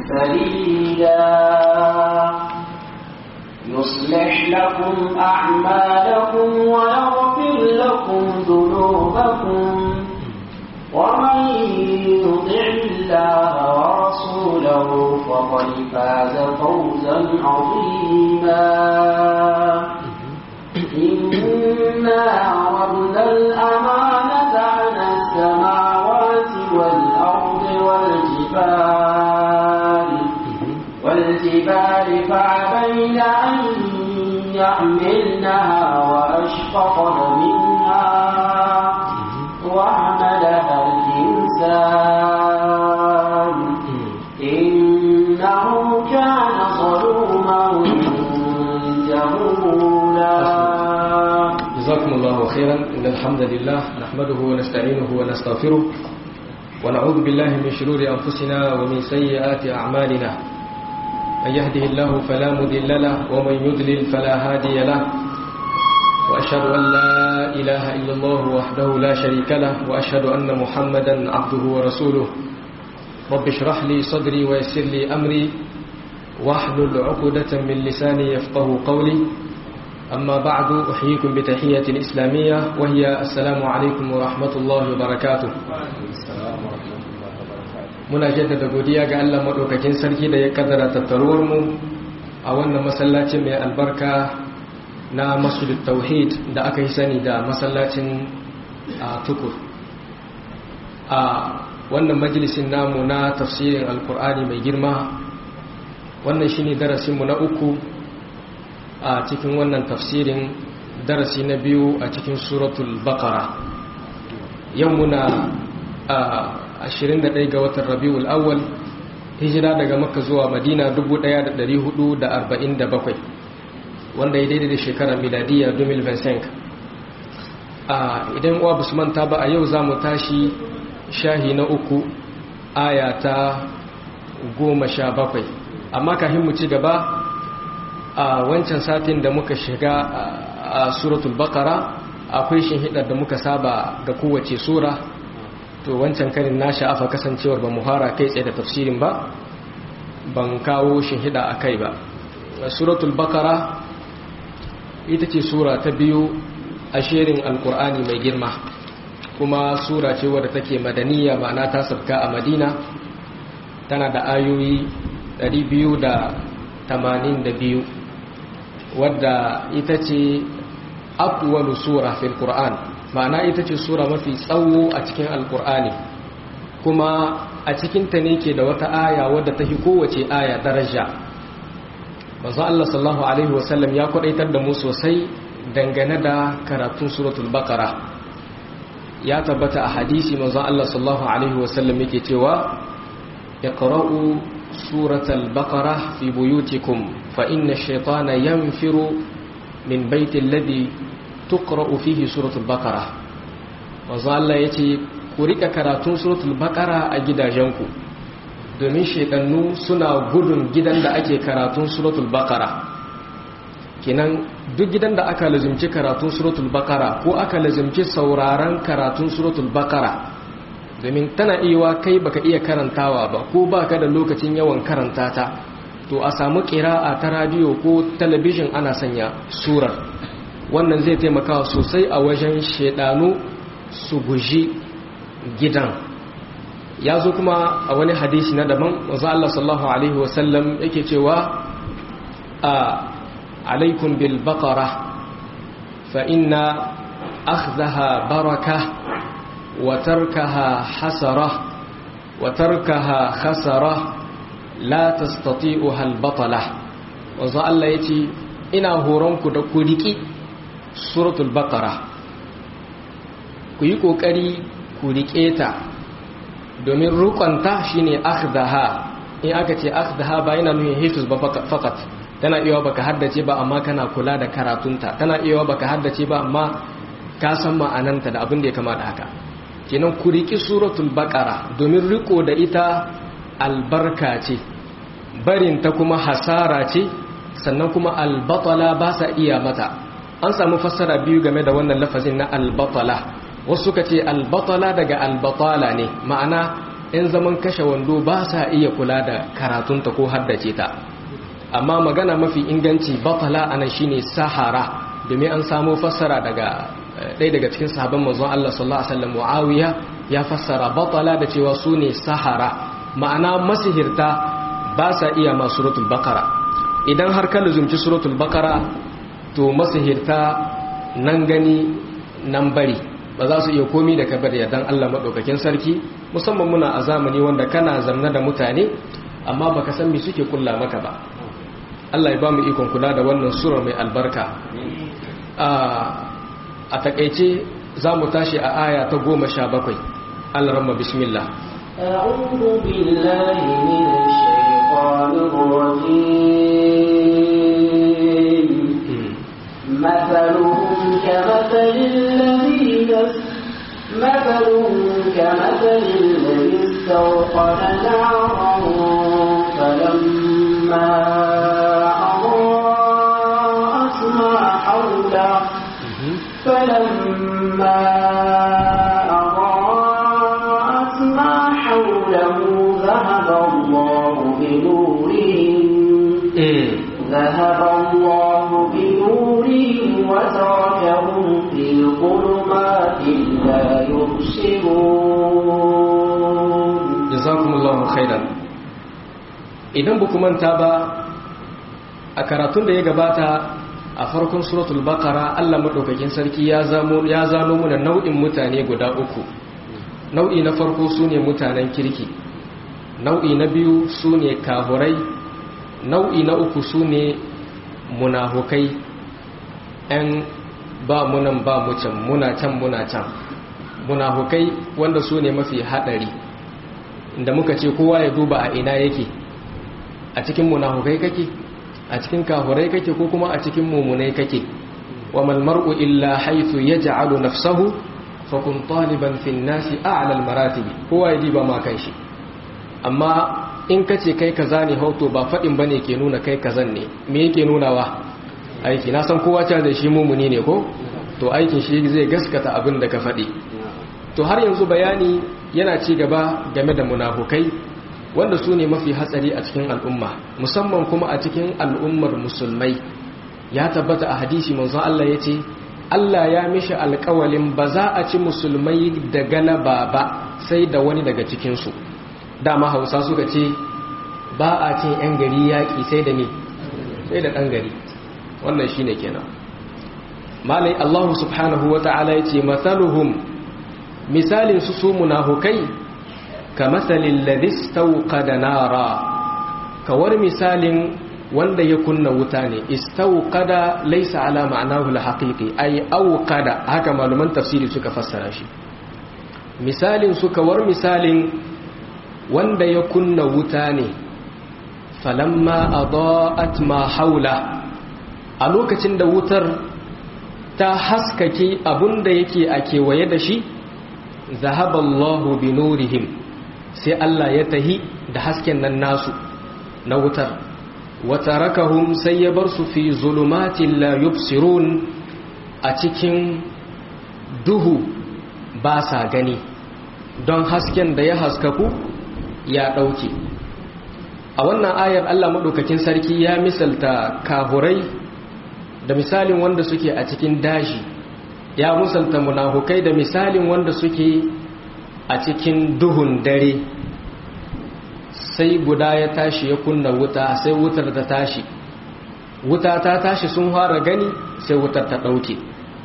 سديدا يصلح لكم أعمالكم ويغفر لكم ذنوبكم ومن يطع الله ورسوله فقد فاز فوزا عظيما إنا عرضنا الأمانة على السماوات والأرض والجبال والجبال فعبين أن يحملنها وأشفقن منها وعملها الإنسان إنه كان ظلوما جهولا جزاكم الله خيرا إن الحمد لله نحمده ونستعينه ونستغفره ونعوذ بالله من شرور أنفسنا ومن سيئات أعمالنا من يهده الله فلا مضل له ومن يضلل فلا هادي له وأشهد أن لا إله إلا الله وحده لا شريك له وأشهد أن محمدا عبده ورسوله رب اشرح لي صدري ويسر لي أمري واحلل عقدة من لساني يفقه قولي أما بعد أحييكم بتحية الإسلامية وهي السلام عليكم ورحمة الله وبركاته muna jaddada godiya ga Allah maɗaukakin sarki da ya kaddara tattaruwar mu a wannan masallacin mai albarka na masjidut tauhid da aka yi sani da masallacin tukur a wannan majalisin namu na tafsirin alkur'ani mai girma wannan shine darasinmu na uku a cikin wannan tafsirin darasi na biyu a cikin suratul baqara yau muna a 21 ga watan rabiul awwal hijira daga makka zuwa madina 1447 wanda ya daidai da shekarar miladiya 2025 a idan uwa basu manta ba a yau za mu tashi shahi na uku aya ta goma sha bakwai amma kafin mu ci gaba a wancan satin da muka shiga a suratul bakara akwai shinhidar da muka saba ga kowace sura to wancan karin na sha'afa kasancewar ba muhara kai tsaye da tafsirin ba ban kawo shinhida a kai ba suratul bakara ita ce sura ta biyu a shirin alkur'ani mai girma kuma sura ce wadda take madaniya ma'ana ta sabka a madina tana da ayoyi 282 wadda ita ce akwalu sura fil qur'an ma'ana ita ce sura mafi tsawo a cikin alkur'ani kuma a cikinta ne ke da wata aya wadda ta fi kowace aya daraja manzo Allah sallallahu alaihi wasallam ya kwadaitar da mu sosai dangane da karatun suratul baqara ya tabbata a hadisi manzo Allah sallallahu alaihi wasallam yake cewa iqra'u suratul baqara fi buyutikum fa inna ash-shaytana yanfiru min baiti alladhi tuqra'u fihi suratul baqara manzo Allah yace ku rika karatun suratul baqara a gidajenku domin shedannu suna gudun gidan da ake karatun suratul baqara kenan duk gidan da aka lazimci karatun suratul baqara ko aka lazimci sauraron karatun suratul baqara domin tana iya kai baka iya karantawa ba ko baka da lokacin yawan karanta ta to a samu qira'a ta radio ko talabijin ana sanya surar wannan zai taimaka sosai a wajen shedanu su guji gidan ya zo kuma a wani hadisi na daban wanzu Allah sallallahu Alaihi wasallam yake cewa a alaikun bil baqara fa inna akhdaha baraka wa tarkaha hasara wa tarkaha khasara la tastati'uha al batala wanzu Allah yace ina horonku da ku riki suratul baqara ku yi kokari ku rike ta domin rukunta shine akhdaha in aka ce akhdaha ba yana nuna hifz ba fakat tana iya baka haddace ba amma kana kula da karatunta tana iya baka haddace ba amma ka san ma'ananta da abin da ya kamata haka kenan ku riki suratul baqara domin riko da ita albarka ce barin ta kuma hasara ce sannan kuma albatala ba sa iya mata an samu fassara biyu game da wannan lafazin na albatala wasu suka ce albatala daga albatala ne ma'ana 'yan zaman kashe wando ba sa iya kula da karatunta ko haddace ta amma magana mafi inganci batala ana shine sahara domin an samo fassara daga ɗaya daga cikin sahabban manzon Allah sallallahu alaihi wasallam Muawiya ya fassara batala da cewa su ne sahara ma'ana masihirta ba sa iya ma suratul baqara idan har ka luzumci suratul baqara to masihirta nan gani nan bari ba za su iya komi da kabar yardan Allah madaukakin sarki musamman muna a zamani wanda kana zanna da mutane amma baka san me suke kulla maka ba Allah ya ba mu ikon kula da wannan sura mai albarka a takaice za mu tashi a aya ta goma sha bakwai alramma bismillah أعوذ بالله من الشيطان الرجيم مثلهم كمثل الذين مثلهم كمثل الذي استوقد نارا فلما أضاءت ما حوله فلما أضاءت ما حوله ذهب الله بنورهم ذهب الله بنورهم وتركهم في ظلمات لا يبصرون jazakumullahu khairan idan ba manta ba a karatun da ya gabata a farkon suratul baqara Allah madaukakin sarki ya zamo ya zano mu da nau'in mutane guda uku nau'i na farko sune mutanen kirki nau'i na biyu sune kahurai nau'i na uku sune munafukai ɗan ba munan ba mu can muna can muna can munafukai wanda sune mafi haɗari inda muka ce kowa ya duba a ina yake a cikin munafukai kake a cikin kafurai kake ko kuma a cikin mumunai kake wa mal mar'u illa haythu yaj'alu nafsahu fa kun taliban fi an-nasi a'la al-maratib kowa ya diba ma kanshi amma in kace kai kaza ne hauto ba fadin bane ke nuna kai kazan ne me yake nunawa aiki na san kowa ta da shi mumuni ne ko to aikin shi zai gaskata abin da ka fadi to har yanzu bayani yana ci gaba game da munafukai wanda su ne mafi hatsari a cikin al'umma musamman kuma a cikin al'ummar musulmai ya tabbata a hadisi manzon Allah ya ce Allah ya mishi alkawalin ba za a ci musulmai da galaba ba sai da wani daga cikinsu dama hausa suka ce ba a cin 'yan gari yaƙi sai da ne sai da ɗan gari wannan shi ne kenan malai Allah subhanahu wa ta'ala ya ce matsaluhum misalin su su munafukai ka matsalin ladis da nara kawar misalin wanda ya kunna wuta ne istauqada laysa ala ma'anahu al-haqiqi ay auqada haka malaman tafsiri suka fassara shi misalin su kawar misalin wanda ya kunna wuta ne falamma adaat ma haula a lokacin da wutar ta haskake abunda yake a kewaye da shi zahaballahu bi nurihim sai Allah ya tahi da hasken nan nasu na wutar wata rakahum sai ya bar su fi zulumatin la yubsirun a cikin duhu ba sa gani don hasken da ya haskaku ya ɗauke a wannan ayar Allah maɗaukakin sarki ya misalta kahurai da misalin wanda suke a cikin daji ya musalta munafukai da misalin wanda suke a cikin duhun dare sai guda ya tashi ya kunna wuta sai wutar ta tashi wuta ta tashi sun fara gani sai wutar ta ɗauke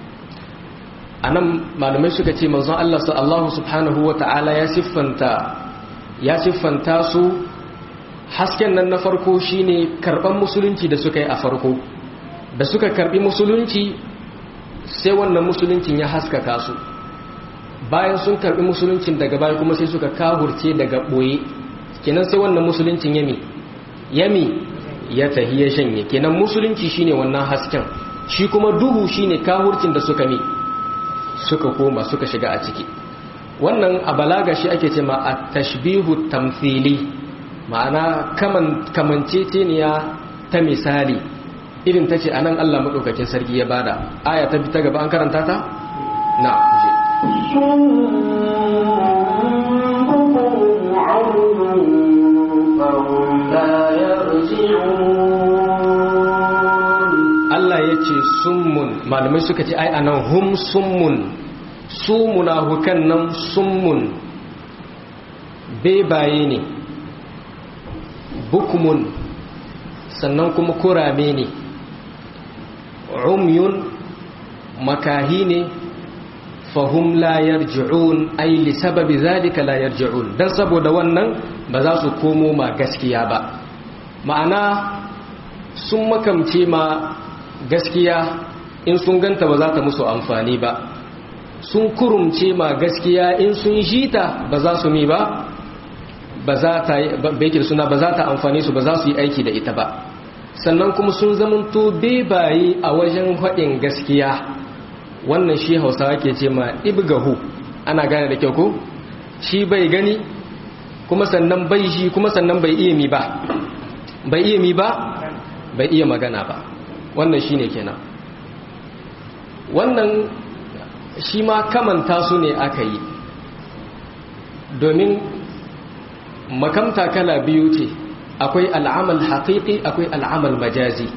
a nan malamai suka ce manzon Allah sallallahu subhanahu wa ta'ala ya siffanta ya siffanta su hasken nan na farko shine karban musulunci da suka yi a farko da suka karbi musulunci sai wannan musuluncin ya haskaka su bayan sun karbi musuluncin daga baya kuma sai suka kahurce daga boye kenan sai wannan musuluncin yami yami ya tahi ya shanye kenan musulunci shine wannan hasken shi kuma duhu shine kahurcin da suka mi suka koma suka shiga a ciki wannan a balaga shi ake ce ma a tashbihu tamthili ma'ana kaman kamanceceniya ta misali irin ta ce anan Allah maɗaukakin sarki ya bada aya ta bi ta gaba an karanta ta na je لا يرجعون Allah ya ce summun malamai suka ce ai anan hum summun su munafukan nan summun bebaye ne bukmun sannan kuma kurame ne umyun makahi ne fahum la yarji'un ai li sababi zalika la yarji'un dan saboda wannan ba za su komo ma gaskiya ba ma'ana sun makamce ma gaskiya in sun ganta ba za ta musu amfani ba sun kurumce ma gaskiya in sun jita ba za su mi ba ba za ta bekin suna ba za ta amfani su ba za su yi aiki da ita ba sannan kuma sun zamanto bebaye a wajen haɗin gaskiya wannan shi hausawa ke ce ma ibgahu ana gane da kyau ko shi bai gani kuma sannan bai shi kuma sannan bai iya mi ba bai iya mi ba bai iya magana ba wannan shine kenan wannan shi ma kamanta su ne aka yi domin makamta kala biyu ce akwai al'amal haƙiƙi akwai al'amal majazi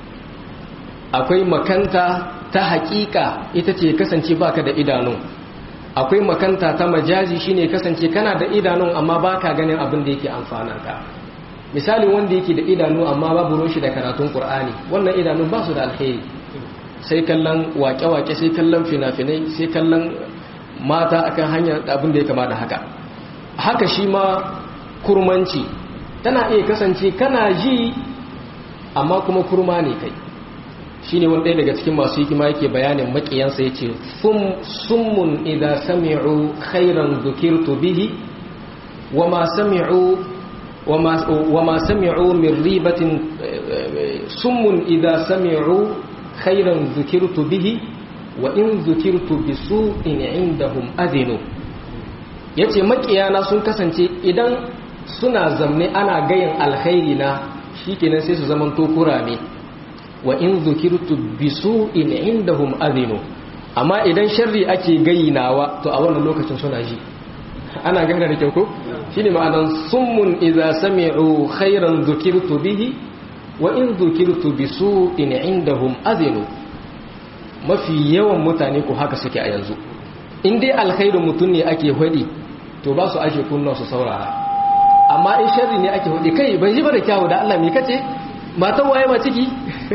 akwai makanta ta haƙiƙa ita ce kasance baka da idanu akwai makanta ta majazi shine kasance kana da idanun amma baka ganin abin da yake amfanar ka misali wanda yake da idanu amma babu roshi da karatun qur'ani wannan idanun ba su da alheri sai kallon wake-wake sai kallon fina-finai sai kallon mata akan hanyar abin da ya kama da haka haka shi ma kurmanci tana iya kasance kana ji amma kuma kurma ne kai shi ne wanda daga cikin masu hikima yake bayanin makiyansa ya ce summun idan sami'u khairan zukirtu bihi wa ma sami'u wa ma sami'u min ribatin summun idan sami'u khairan zukirtu bihi wa in zukirtu bi su'in indahum adinu yace makiyana sun kasance idan suna zamne ana gayin alkhairi na shikenan sai su zaman to kurame wa in zukirtu bi su'in indahum adinu amma idan sharri ake gayinawa to a wannan lokacin suna ji ana gane da kyau ko shine ma'anan summun idza sami'u khairan zukirtu bihi wa in zukirtu bi su'in indahum adinu mafi yawan mutane ko haka suke a yanzu in dai alkhairin mutum ne ake hudi to ba su ake kunna su saurara amma in sharri ne ake hudi kai ban ji ba da kyawu da Allah me kace matan waye ma ciki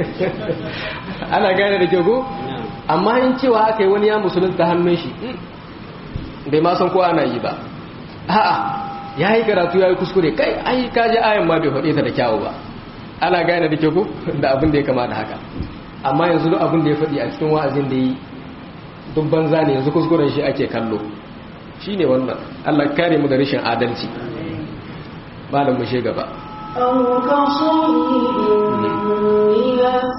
ana gane da kyau ko amma in cewa aka yi wani ya musulunta hannun shi bai ma san ko ana yi ba a'a ya yi karatu ya yi kuskure kai ai kaji ayan ma bai faɗe ta da kyawu ba ana gane da kyau ko da abin da ya kama da haka amma yanzu duk abin da ya faɗi a cikin wa'azin da yi duk banza ne yanzu kuskuren shi ake kallo shi ne wannan Allah kare mu da rashin adalci malam mu gaba أو كصيب من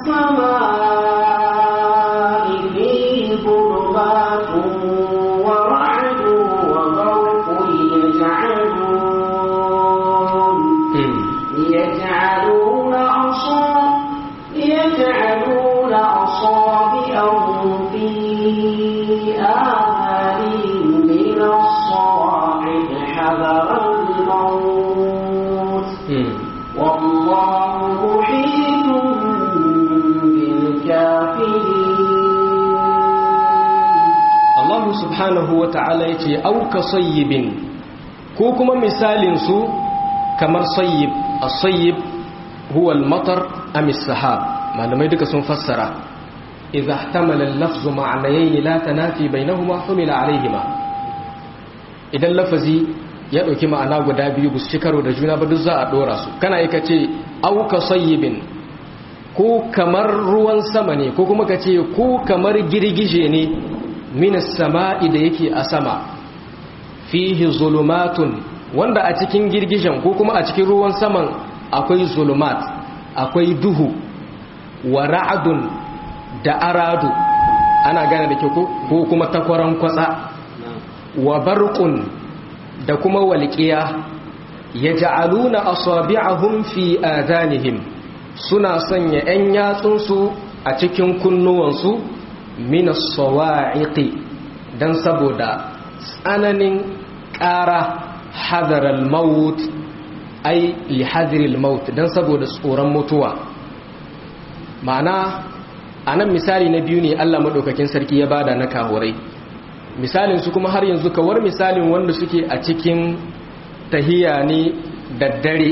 السماء فيه ظلمات ورعد وبرق يجعلون يجعلون أصاب يجعلون أصابعهم في آذانهم من الصواعق حذر الموت والله محيط بالكافرين Allah subhanahu wa ta'ala ya ce auka sayyibin ko kuma misalinsu kamar sayyib a sayyib huwa al-matar amis sahab malamai duka sun fassara idza ihtamala al-lafzu ma'anayn la tanafi bainahuma humila alayhima idan lafazi ya dauki ma'ana guda biyu bu su karo da juna ba duk za a dora su kana yi kace auka sayyibin ko kamar ruwan sama ne ko kuma kace ko kamar girgije ne minas sama'i da yake a sama fihi zulumatun wanda a cikin girgijen ko kuma a cikin ruwan saman akwai zulumat akwai duhu wa ra'adun da aradu ana gane da kyau ko kuma takwaran kwatsa wa barqun da kuma walqiya yaj'aluna asabi'ahum fi adanihim suna sanya 'yan yatsunsu a cikin kunnuwansu minas sawa'iqi dan saboda tsananin ƙara hadaral maut ai lihadril maut dan saboda tsoron mutuwa ma'ana anan misali na biyu ne Allah madaukakin sarki ya bada na kahurai misalin su kuma har yanzu kawar misalin wanda suke a cikin tahiya ne da dare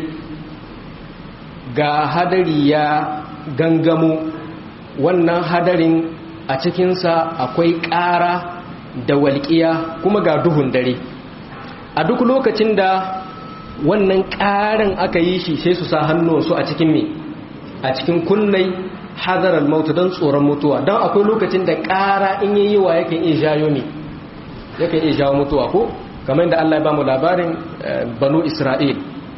ga hadari ya gangamo wannan hadarin a cikinsa akwai ƙara da walƙiya kuma ga duhun dare a duk lokacin da wannan ƙarin aka yi shi sai su sa hannunsu a cikin me a cikin kunnai hadarar mautu don tsoron mutuwa don akwai lokacin da ƙara in yi wa yakan iya jayo ne yakan iya jawo mutuwa ko kamar da Allah ya ba mu labarin banu Isra'il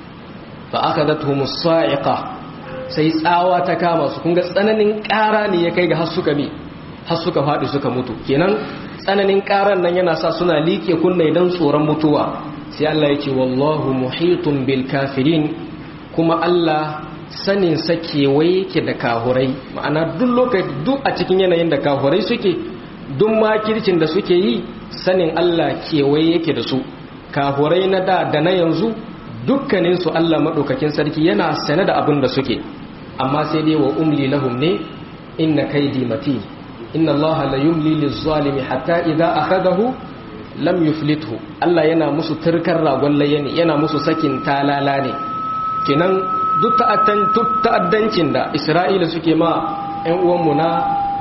fa aka zata sa'iqa sai tsawa ta kama su kunga tsananin ƙara ne ya kai ga har suka mi har suka faɗi suka mutu kenan tsananin ƙaran nan yana sa suna liƙe kunne don tsoron mutuwa sai Allah ya ce wallahu muhitun bil kafirin kuma Allah sanin sa kewaye yake da kahurai ma'ana duk lokaci duk a cikin yanayin da kahurai suke duk makircin da suke yi sanin Allah kewaye yake da su kahurai na da da na yanzu dukkaninsu Allah maɗaukakin sarki yana sane da abin da suke amma sai dai wa umli lahum ne inna kaidi mati inna Allah la yumli lizzalimi hatta idza akhadahu lam yuflithu Allah yana musu turkar ragon layani yana musu sakin talala ne kenan duk ta'addancin da Isra'ila suke ma ƴan uwanmu na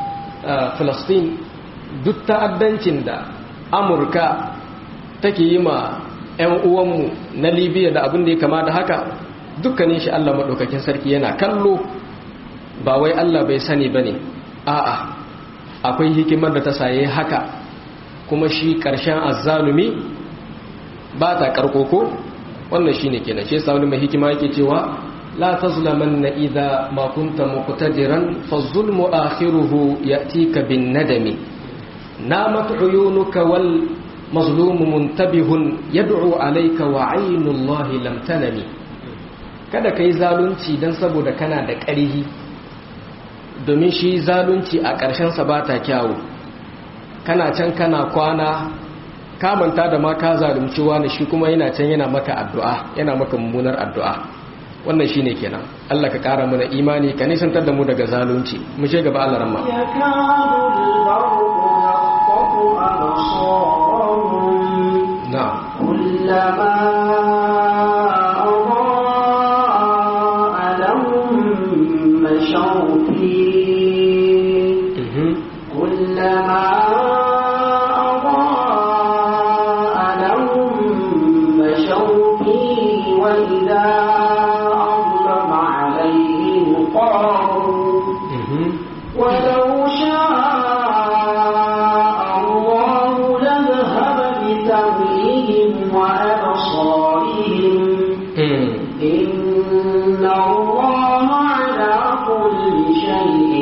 Palestine duk ta'addancin da Amurka take yi ma 'yan uwanmu na libya da abin da ya kama da haka dukkanin shi allah maɗaukakin sarki yana kallo ba wai allah bai sani ba ne a'a akwai hikimar da ta saye haka kuma shi ƙarshen azzalumi ba ta ƙarƙoko wannan shi ne kenan shi sa wani mai hikima yake cewa la tazlaman na idha ma kunta muqtadiran fa zulmu akhiruhu ya'tika bin nadami namat uyunuka wal mazlumu muntabihun yad'u alayka wa aynullahi lam tanami kada kai zalunci dan saboda kana da ƙarhi domin shi zalunci a ƙarshen sa bata kyawu kana can kana kwana ka manta da ma ka zalunci wani shi kuma yana can yana maka addu'a yana maka mummunar addu'a wannan shine kenan Allah ka ƙara mana imani ka nisantar da mu daga zalunci mu je gaba Allah ramma نعم كلما أضاء لهم مشوا فيه كلما أضاء لهم مشوا فيه وإذا أظلم عليهم قاموا ولو شاء الله لذهب بسمعهم وأبصارهم إن الله على كل شيء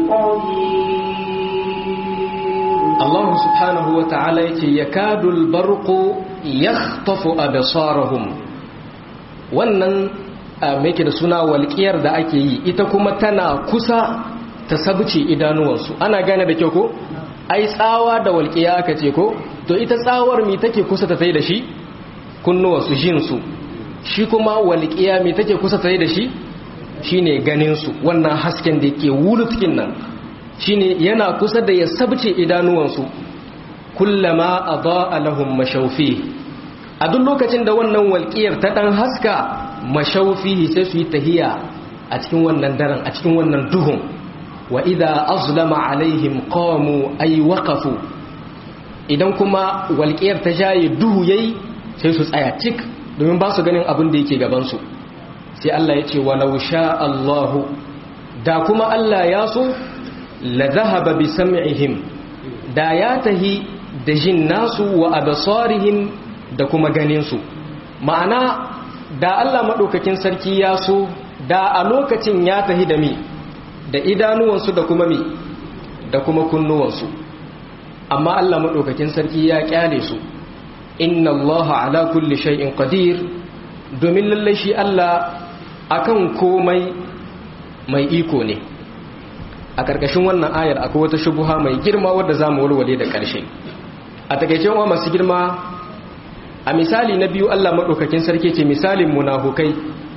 قدير Allah subhanahu wa ta'ala yake yakadul barqu yakhtafu absarahum wannan mai da suna walƙiyar da ake yi ita kuma tana kusa ta sabce idanuwansu ana gane da kyau ko ai tsawa da walƙiya aka ce ko to ita tsawar mi take kusa ta tai da shi kunnuwansu jinsu shi kuma walƙiya mi take kusa ta tai da shi shine ganinsu wannan hasken da yake wulutkin nan shine yana kusa da ya sabce idanuwansu kullama adaa lahum mashawfi a duk lokacin da wannan walƙiyar ta dan haska mashawfihi sai su yi tahiya a cikin wannan daren a cikin wannan duhun wa idza azlama alaihim qamu ay waqafu idan kuma walƙiyar ta jaye duhu yayi sai su tsaya cik domin ba su ganin abin da yake gaban su sai Allah ya ce walau sha Allahu da kuma Allah ya so la zahaba bi sam'ihim da ya tahi da jin nasu wa absarihim da kuma ganin su ma'ana da Allah madaukakin sarki ya so da a lokacin ya tahi da mi da idanuwansu da kuma mi da kuma kunnuwansu amma Allah madaukakin sarki ya kyale su inna Allah ala kulli shay'in qadir domin lalle shi Allah akan komai mai iko ne a ƙarƙashin wannan ayar akwai wata shubuha mai girma wadda za mu walwale da ƙarshe a takaice wa masu girma a misali na biyu Allah maɗaukakin sarki ce misalin munafukai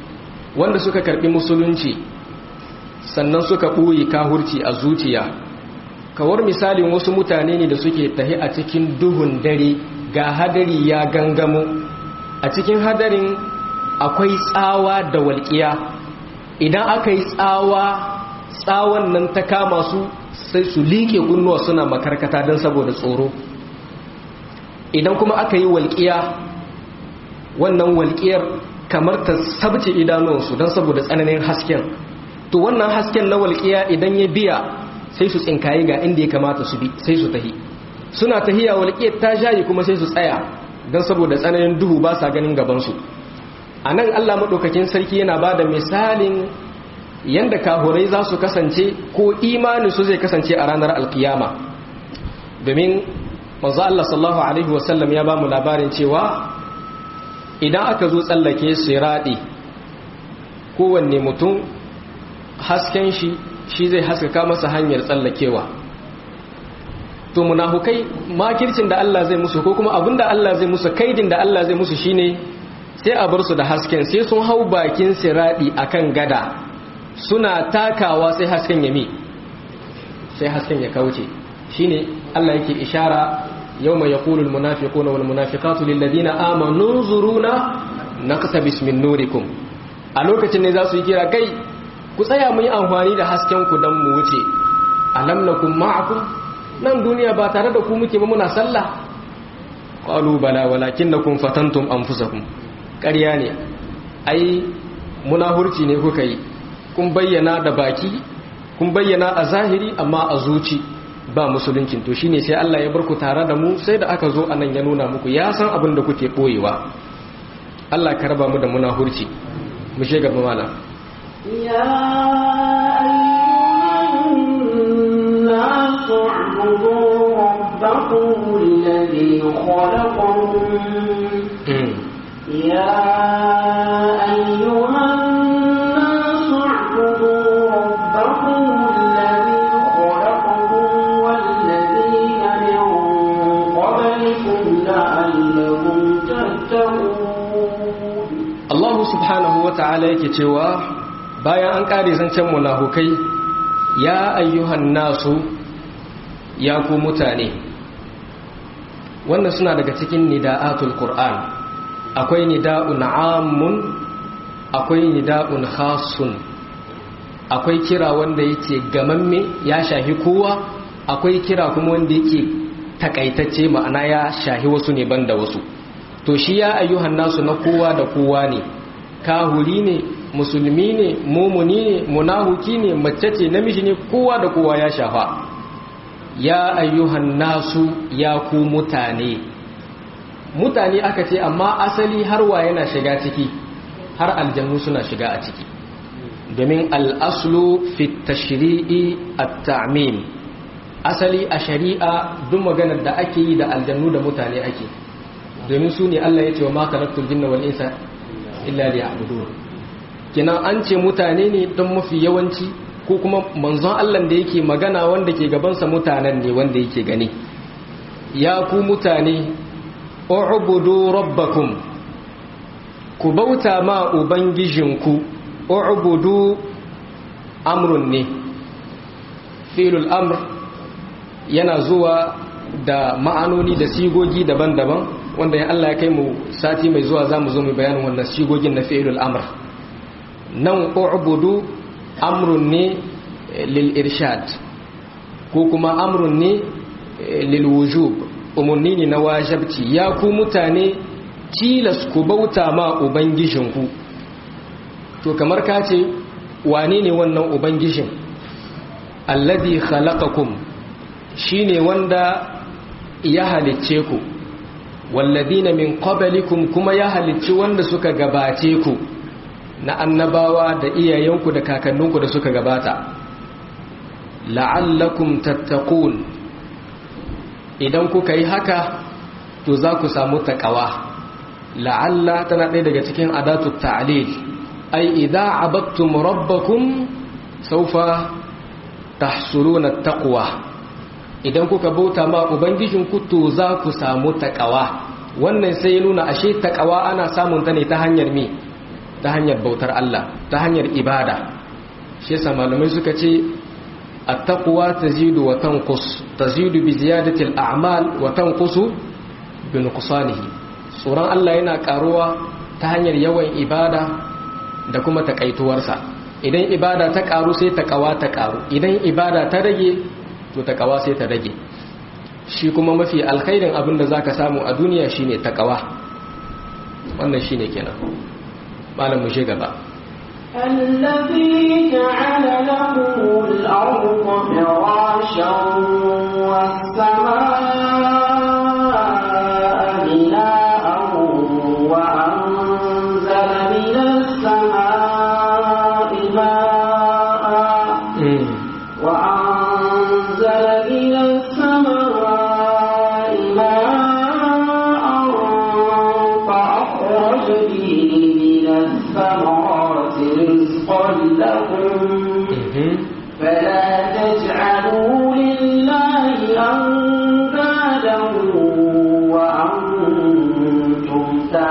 wanda suka karbi musulunci sannan suka ɓoye kahurci a zuciya kawar misalin wasu mutane ne da suke tahi a cikin duhun dare ga hadari ya gangamo a cikin hadarin akwai tsawa da walƙiya idan aka yi tsawa tsawon nan ta kama su sai su liƙe kunnuwa suna makarkata don saboda tsoro idan kuma aka yi walƙiya wannan walƙiyar kamar ta sabce idanuwansu don saboda tsananin hasken to wannan hasken na walƙiya idan ya biya sai su tsinkaye ga inda ya kamata su bi sai su tahi suna tahiya walƙiyar ta shayi kuma sai su tsaya don saboda tsananin duhu ba sa ganin gabansu a nan allah maɗaukakin sarki yana ba da misalin yadda kahurai za su kasance ko imanin su zai kasance a ranar alkiyama domin manzo Allah sallallahu alaihi wasallam ya ba mu labarin cewa idan aka zo tsallake siradi kowanne mutum hasken shi shi zai haskaka masa hanyar tsallakewa to munafukai makircin da Allah zai musu ko kuma abinda Allah zai musu kaidin da Allah zai musu shine sai a bar su da hasken sai sun hau bakin siradi akan gada suna takawa sai hasken ya mi sai hasken ya kauce shine Allah yake ishara yawma yaqulu almunafiquna walmunafiqatu lilladheena amanu zuruna naqtabis min nurikum a lokacin ne za su yi kira kai ku tsaya mu yi amfani da hasken ku dan mu wuce alam nakum ma'akum nan duniya ba tare da ku muke ba muna sallah qalu bala walakinnakum fatantum anfusakum ƙarya ne ai munahurci ne kuka yi kun bayyana da baki kun bayyana a zahiri amma a zuci ba musuluncin to shine sai Allah ya barku tare da mu sai da aka zo anan ya nuna muku ya san abin da kuke boyewa Allah ka raba mu da munahurci mu je gaba mala ya ayyuhan nasu ubudu rabbakum alladhi khalaqakum ya ayyuhan subhanahu wa ta'ala yake cewa bayan an ƙare zancen munafukai ya ayyuhan nasu ya ku mutane wannan suna daga cikin nida'atul qur'an akwai nida'un amun akwai nida'un khasun akwai kira wanda yake gamamme ya shahi kowa akwai kira kuma wanda yake takaitacce ma'ana ya shahi wasu ne banda wasu to shi ya ayyuhan nasu na kowa da kowa ne kahuri ne musulmi ne mumuni ne munahuki ne mace ce namiji ne kowa da kowa ya shafa ya ayyuhan nasu ya ku mutane mutane aka ce amma asali har wa yana shiga ciki har aljannu suna shiga a ciki domin al'aslu fi tashri'i at-ta'mim asali a shari'a duk maganar da ake yi da aljannu da mutane ake domin su ne Allah ya ce wa ma khalaqtul jinna wal insa illa liya'budun kinan an ce mutane ne don mafi yawanci ko kuma manzon Allah da yake magana wanda ke gabansa mutanen ne wanda yake gani ya ku mutane u'budu rabbakum ku bauta ma ubangijinku u'budu amrun ne filul amr yana zuwa da ma'anoni da sigogi daban-daban wanda ya Allah ya kai mu sati mai zuwa zamu zo mu bayanin wannan sigogin na fi'ilul amr nan u'budu amrun ne lil irshad ko kuma amrun ne lil wujub umarni ne na wajabci ya ku mutane tilas ku bauta ma ubangijinku to kamar ka ce wane ne wannan ubangijin alladhi khalaqakum shine wanda ya halicce ku walladina min qablikum kuma ya halicci wanda suka gabace ku na annabawa da iyayenku da kakanninku da suka gabata la'allakum tattaqun idan kuka yi haka to za ku samu taqwa la'alla tana ɗaya daga cikin adatu ta'lil ai idza abattum rabbakum sawfa tahsuluna taqwa idan kuka bauta ma ubangijinku to za ku samu taqwa wannan sai ya nuna ashe taqwa ana samun ta ne ta hanyar me ta hanyar bautar Allah ta hanyar ibada shi yasa malamai suka ce at-taqwa tazidu wa tanqus tazidu bi ziyadati al-a'mal wa tanqusu bi nuqsanihi tsoron Allah yana karuwa ta hanyar yawan ibada da kuma takaituwarsa idan ibada ta karu sai takawa ta karu idan ibada ta rage to takawa sai ta rage shi kuma mafi alkhairin abin da zaka samu a duniya shine takawa wannan shine kenan malam mu gaba الذي جعل لكم الأرض فراشا والسماء بناء وأنزل من السماء ماء وأنزل من السماء ماء فأخرج به من الثمرات رزقا لكم فلا تجعلوا لله أندادا وأنتم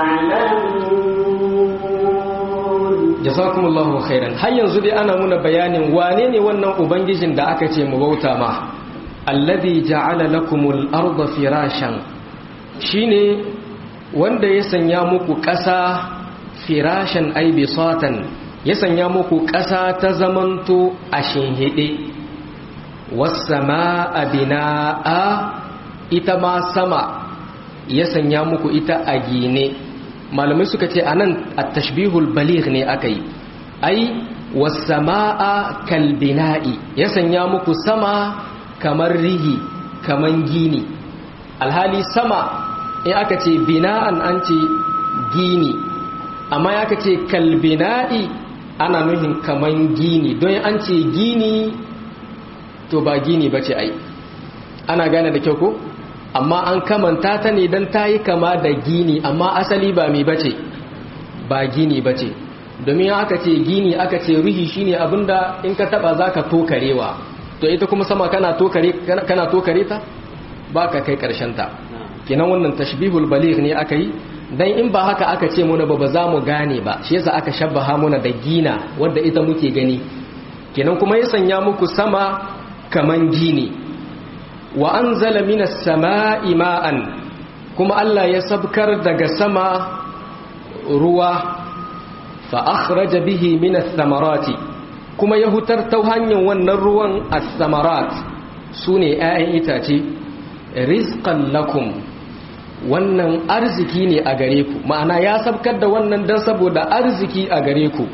تعلمون jazakumullahu khairan har yanzu dai ana muna bayanin wane ne wannan ubangijin da aka ce mu bauta ma alladhi ja'ala lakumul arda firashan shine wanda ya sanya muku ƙasa firashan ay bisatan ya sanya muku ƙasa ta zamanto a shinhide was samaa binaa ita ma sama ya sanya muku ita a gine malamai suka ce anan at-tashbihul baligh ne akai ai was-samaa kal-bina'i ya sanya muku sama kamar rihi kaman gini alhali sama in aka ce bina'an an ce gini amma ya ce kal-bina'i ana nuhin kaman gini don an ce gini to ba gini bace ai ana gane da kyau ko amma an kamanta ta ne don ta yi kama da gini amma asali ba mai bace ba gini bace domin aka ce gini aka ce ruhi shine abinda in ka taba zaka tokarewa to ita kuma sama kana tokare kana tokare ta baka kai karshen ta kenan wannan tashbihul baligh ne aka yi dan in ba haka aka ce muna ba ba za mu gane ba shi yasa aka shabbaha muna da gina wanda ita muke gani kenan kuma ya sanya muku sama kaman gini wa an zala minas sama'i ma'an kuma Allah ya sabkar daga sama ruwa fa akhraja bihi minas samarati kuma ya hutar ta hanyar wannan ruwan as-samarat sune 'ya'yan itace rizqan lakum wannan arziki ne a gare ku ma'ana ya sabkar da wannan dan saboda arziki a gare ku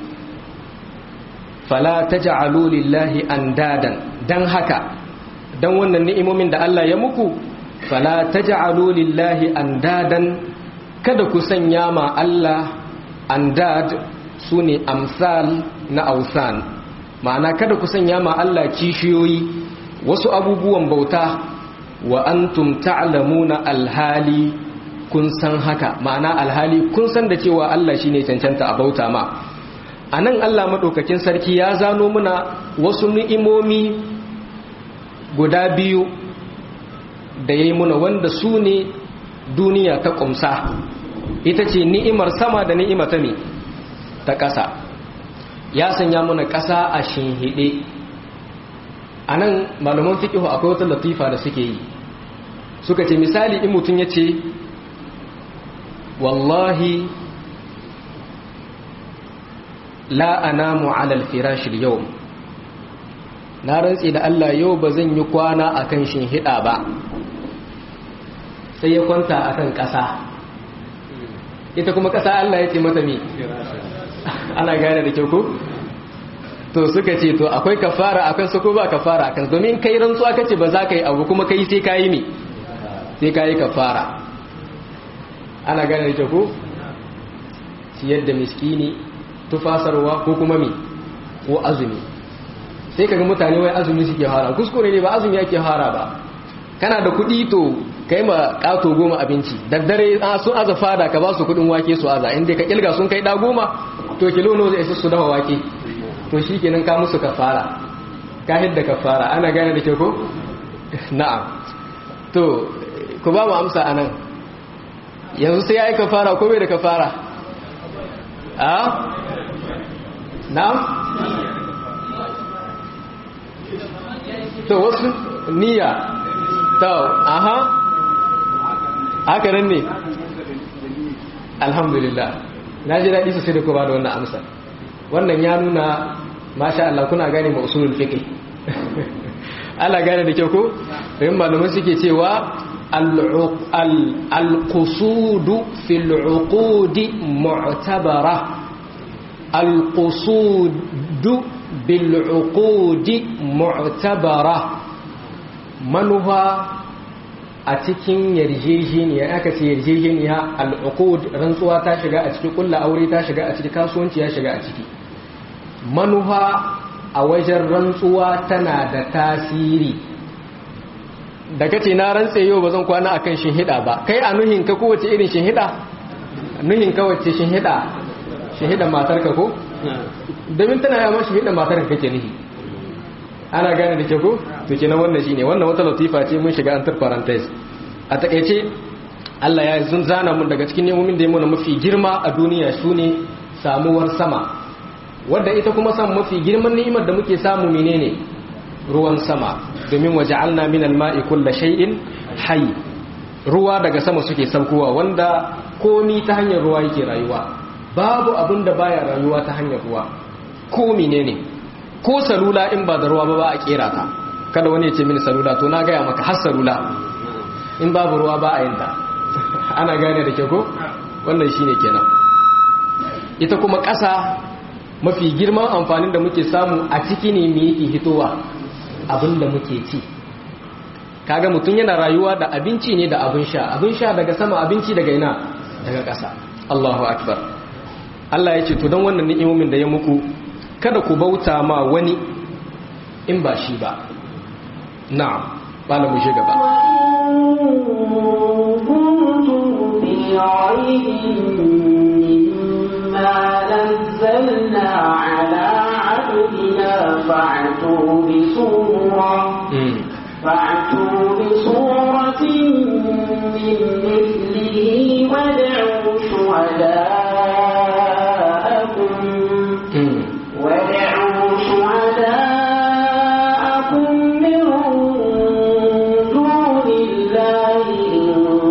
fala taj'alu lillahi andadan dan haka dan wannan ni'imomin da Allah ya muku fala taj'alu lillahi andadan kada ku sanya ma Allah andad sune amsal na ausan ma'ana kada ku sanya ma Allah kishiyoyi wasu abubuwan bauta wa antum ta'lamuna alhali kun san haka ma'ana alhali kun san da cewa Allah shine cancanta a bauta ma anan Allah madaukakin sarki ya zano muna wasu ni'imomi guda biyu da ya yi muna wanda su ne duniya ta ƙumsa ita ce ni'imar sama da ni'ima ta ne ta ƙasa ya sanya muna ƙasa a shinhiɗe a nan malaman fiƙihu akwai wata latifa da suke yi suka ce misali in mutum ya ce wallahi la anamu alal firashil yau na rantsi da Allah yau ba zan yi kwana a kan shinhiɗa ba sai ya kwanta a kan ƙasa ita kuma ƙasa Allah ya ce mata mi ana gane da kyau ko to suka ce to akwai kafara akan su ko ba kafara akan domin kai rantsuwa kace ba za ka yi abu kuma kai sai kayi mi sai kayi kafara ana gane da kyau ko ciyar da miskini tufasarwa ko kuma mi ko azumi sai kaga mutane wai azumi suke fara kuskure ne ba azumi yake fara ba kana da kuɗi to kai ma ƙato goma abinci daddare sun aza fada ka ba su kuɗin wake su aza inda ka kilga sun kai ɗa goma to kilo no zai isa su dafa wake to shi kenan ka musu kafara ka hidda kafara ana gane da ke ko na'am to ku ba mu amsa anan yanzu sai ya yi kafara ko bai da kafara a na'am to wasu niyya to aha haka nan ne alhamdulillah na ji daɗi sosai da kuma da wannan amsa wannan ya nuna masha Allah kuna gane ma usulul fiqh Allah gane da kyau ko bayan malamai suke cewa al-qusudu fil uqudi mu'tabara al-qusudu bil uqudi mu'tabara manufa a cikin yarjejeniya aka ce yarjejeniya al-uqud rantsuwa ta shiga a ciki kullu aure ta shiga a ciki kasuwanci ya shiga a ciki manufa a wajen rantsuwa tana da tasiri da kace na rantse yau ba zan kwana akan shinhida ba kai a nuhin ka kowace irin shinhida nuhin ka wace shinhida shinhida matar ka ko domin tana yawan shinhida matar ka kake nuhi ana gane da ke ko to kenan wannan shine wannan wata latifa ce mun shiga antar parenthesis a takeice Allah ya zun zana mun daga cikin nemomin da ya muna mafi girma a duniya sune samuwar sama wadda ita kuma san mafi girman ni'imar da muke samu menene ruwan sama domin waja'alna min al-ma'i kulli shay'in hayy ruwa daga sama suke saukowa wanda komi ta hanyar ruwa yake rayuwa babu abin da baya rayuwa ta hanyar ruwa ko menene ko salula in ba da ruwa ba ba a kera ta kada wani ya ce mini salula to na gaya maka har salula in babu ruwa ba a yin ta ana gane da ke ko wannan shine kenan ita kuma ƙasa mafi girman amfanin da muke samu a ciki ne me yake hitowa abinda muke ci kaga mutum yana rayuwa da abinci ne da abin sha abin sha daga sama abinci daga ina daga ƙasa Allahu akbar Allah ya ce to don wannan ni'imomin da ya muku kada ku bauta ma wani in ba shi ba na'am bala mu shiga ba نزلنا على عبدنا فاعتوا بسورة فاعتوا بسورة من مثله وادعوا شهداءكم وادعوا شهداءكم من دون الله إن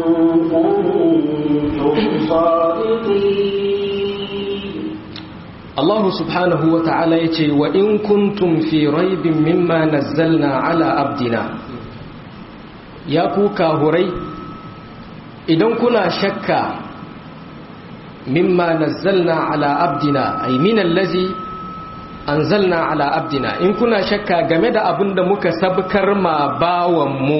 كنتم صادقين Allah subhanahu wa ta'ala ya ce wa in kuntum fi raibin mimma nazzalna ala abdina ya ku kahurai idan kuna shakka mimma nazzalna ala abdina ay min allazi anzalna ala abdina in kuna shakka game da abin da muka sabkar ma bawan mu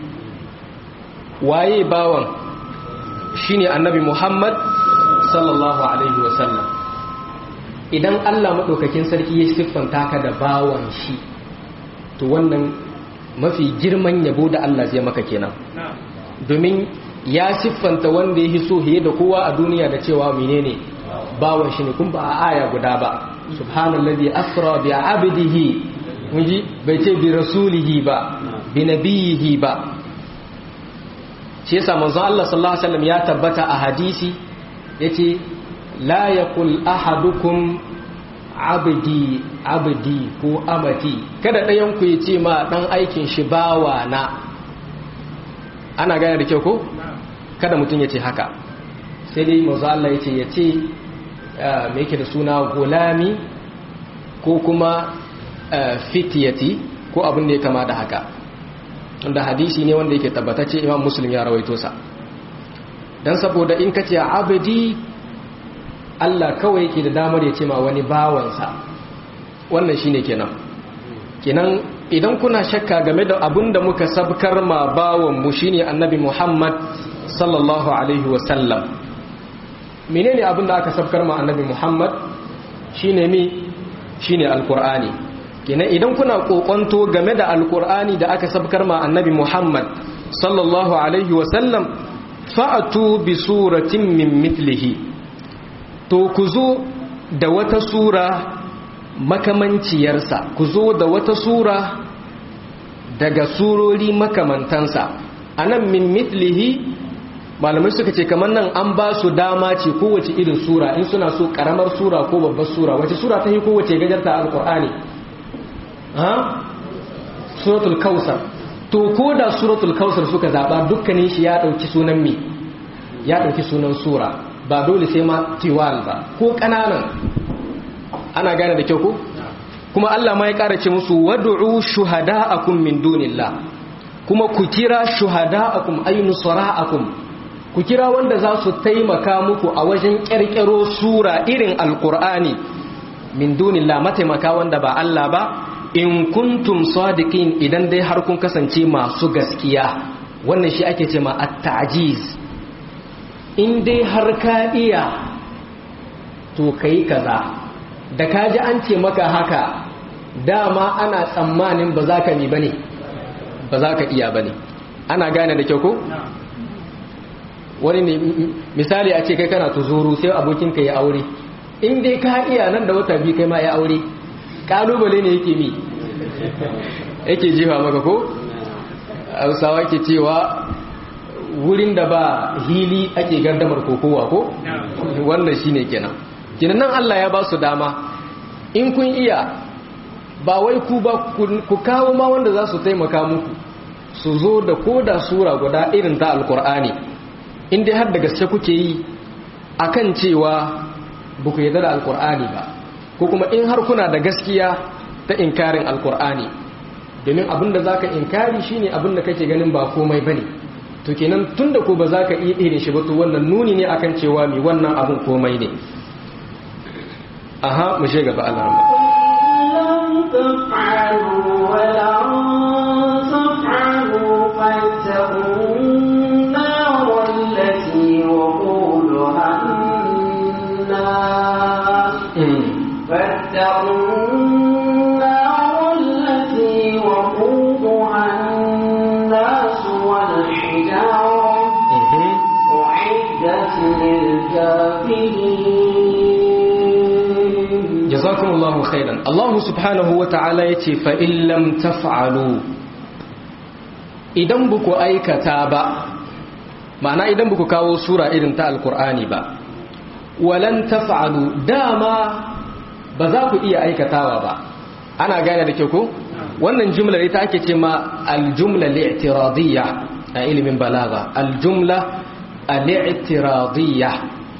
waye bawan shine annabi Muhammad sallallahu alaihi wasallam idan Allah maɗaukakin sarki ya siffanta ka da bawan shi to wannan mafi girman yabo da Allah zai maka kenan domin ya siffanta wanda ya so hiye da kowa a duniya da cewa menene bawan shi ne kun ba a aya guda ba subhanallazi asra bi abdihi munji bai ce bi rasulihi ba bi nabiyihi ba shi yasa manzon Allah sallallahu alaihi wasallam ya tabbata a hadisi yace la yaqul ahadukum abdi abdi ko amati kada ɗayan ku yace ma dan aikin shi bawa na ana gane da kyau ko kada mutum yace haka sai dai manzo Allah yace yace me yake da suna gulami ko kuma fitiyati ko abin da ya kama da haka wanda hadisi ne wanda yake tabbatacce imam muslim ya rawaito sa dan saboda in kace abdi Allah kawai yake da damar ya ce ma wani bawansa wannan shine kenan kenan idan kuna shakka game da abin da muka sabkar ma bawan mu shine annabi Muhammad sallallahu alaihi wasallam menene abin da aka sabkar ma annabi Muhammad shine mi shine alqur'ani kenan idan kuna kokonto game da alqur'ani da aka sabkar ma annabi Muhammad sallallahu alaihi wasallam fa'atu bi suratin min mithlihi to ku zo da wata sura makamanciyarsa ku zo da wata sura daga surori makamantansa a nan min mitlihi malamai suka ce kamar nan an ba su dama ce kowace irin sura in suna so karamar sura ko babbar sura wace sura ta yi kowace gajarta alkur'ani ha suratul kausar to ko da suratul kausar suka zaba dukkanin shi ya dauki sunan me ya dauki sunan sura ba dole sai ma tiwal ba ko kananan ana gane da kyau ko kuma Allah ma ya kara ce musu wad'u shuhada'akum min dunillah kuma ku kira shuhada'akum ay nusra'akum ku kira wanda za su taimaka muku a wajen ƙirƙiro sura irin alƙur'ani min dunillah mataimaka wanda ba Allah ba in kuntum sadiqin idan dai har kun kasance masu gaskiya wannan shi ake ce ma at-ta'jiz in dai har ka iya to kai kaza da ka ji an ce maka haka dama ana tsammanin ba za ka mi bane ba za ka iya bane ana gane da kyau ko wani ne misali a ce kai kana tuzuru sai abokinka ya aure in dai ka iya nan da wata biyu kai ma ya aure kalubale ne yake mi yake jefa maka ko hausawa ke cewa wurin da ba hili ake gardamar kokowa ko wannan shine kenan kenan nan Allah ya ba su dama in kun iya ba wai ku ba ku kawo ma wanda za su taimaka muku su zo da koda sura guda irin ta alkur'ani in dai har da gaske kuke yi akan cewa ba ku yarda da alkur'ani ba ko kuma in har kuna da gaskiya ta inkarin alkur'ani domin abin da za ka inkari shine abin da kake ganin ba komai bane to kenan tun da ko ba za ka iya irin shi ba to wannan nuni ne akan cewa mai wannan abin komai ne aha mu shi gaba Allah لم تفعلوا ولن تفعلوا فاتقوا النار التي وقودها الناس فاتقوا النار التي وقودها الناس والحجارة أعدت للكافرين jazakumullahu khairan Allah subhanahu wa ta'ala yace fa in lam taf'alu idan buku aikata ba ma'ana idan buku kawo sura irin ta alqur'ani ba walan taf'alu dama ba za ku iya aikatawa ba ana gane da ke ko wannan jumlar ita ake ce ma aljumla li'tiradiyya a ilimin balaga aljumla al-i'tiradiyya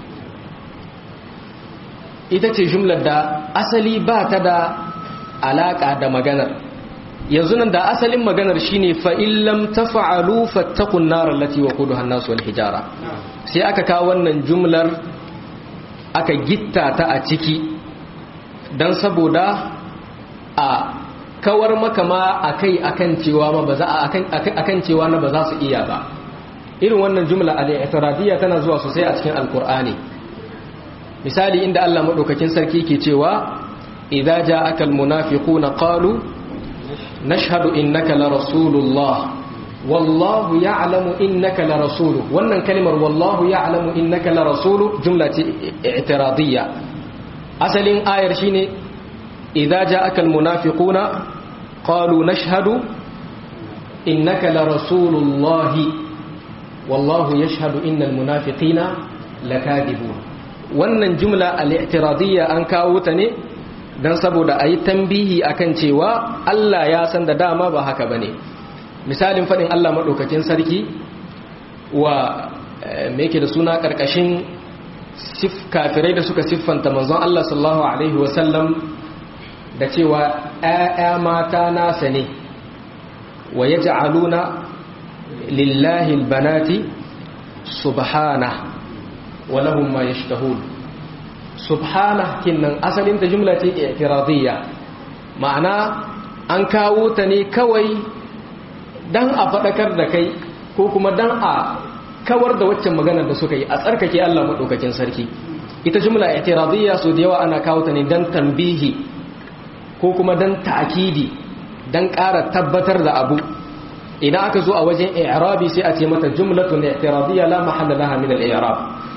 ita ce jumlar da asali ba ta da alaka da maganar yanzu nan da asalin maganar shine fa illam tafa'alu fattaqun nar allati waquduha an-nas wal hijara sai aka kawo wannan jumlar aka gitta ta a ciki dan saboda a kawar maka ma akai akan cewa ma ba za akan akan cewa na ba za su iya ba irin wannan jumla al-i'tiradiyya tana zuwa sosai a cikin alqur'ani misali inda Allah madaukakin sarki ke cewa idza ja'aka almunafiquna qalu nashhadu innaka la rasulullah wallahu ya'lamu innaka la rasuluhu wannan kalimar wallahu ya'lamu innaka la rasuluhu jumla ce i'tiradiyya asalin ayar shine idza ja'aka almunafiquna qalu nashhadu innaka la rasulullah wallahu yashhadu innal munafiqina lakadibun wannan jumla al-i'tiradiyya an kawo ta ne dan saboda ayi tambihi akan cewa Allah ya san da dama ba haka bane misalin fadin Allah madaukakin sarki wa me yake da suna karkashin sif kafirai da suka siffanta manzon Allah sallallahu alaihi wasallam da cewa ƴaƴa mata nasa ne wa yaj'aluna lillahi albanati subhanahu ولهم ما يشتهون سبحانه kinnan asalin ta jumla ce i'tiradiyya ma'ana an kawo ta ne kawai dan a fadakar da kai ko kuma dan a kawar da waccan maganar da suka yi a tsarkake Allah madaukakin sarki ita jumla i'tiradiyya so da yawa ana kawo ta ne dan tanbihi ko kuma dan ta'kidi dan ƙara tabbatar da abu idan aka zo a wajen i'rabi sai a ce mata jumlatun i'tiradiyya la mahalla laha min al-i'rab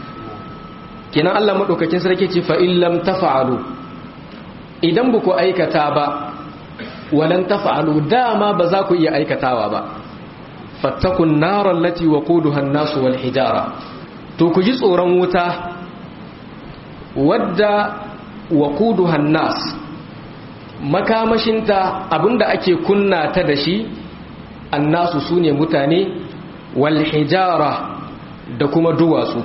kinan Allah maɗaukakin sarki ce fa'illam ta fa'alu idan ba ku aikata ba walan ta fa'alu dama ba za ku iya aikatawa ba fattakun narar lati wa kuduhan nasu wal hijara to ku ji tsoron wuta wadda wa kuduhan nas makamashinta abinda ake kunna ta da shi annasu su ne mutane wal hijara da kuma duwatsu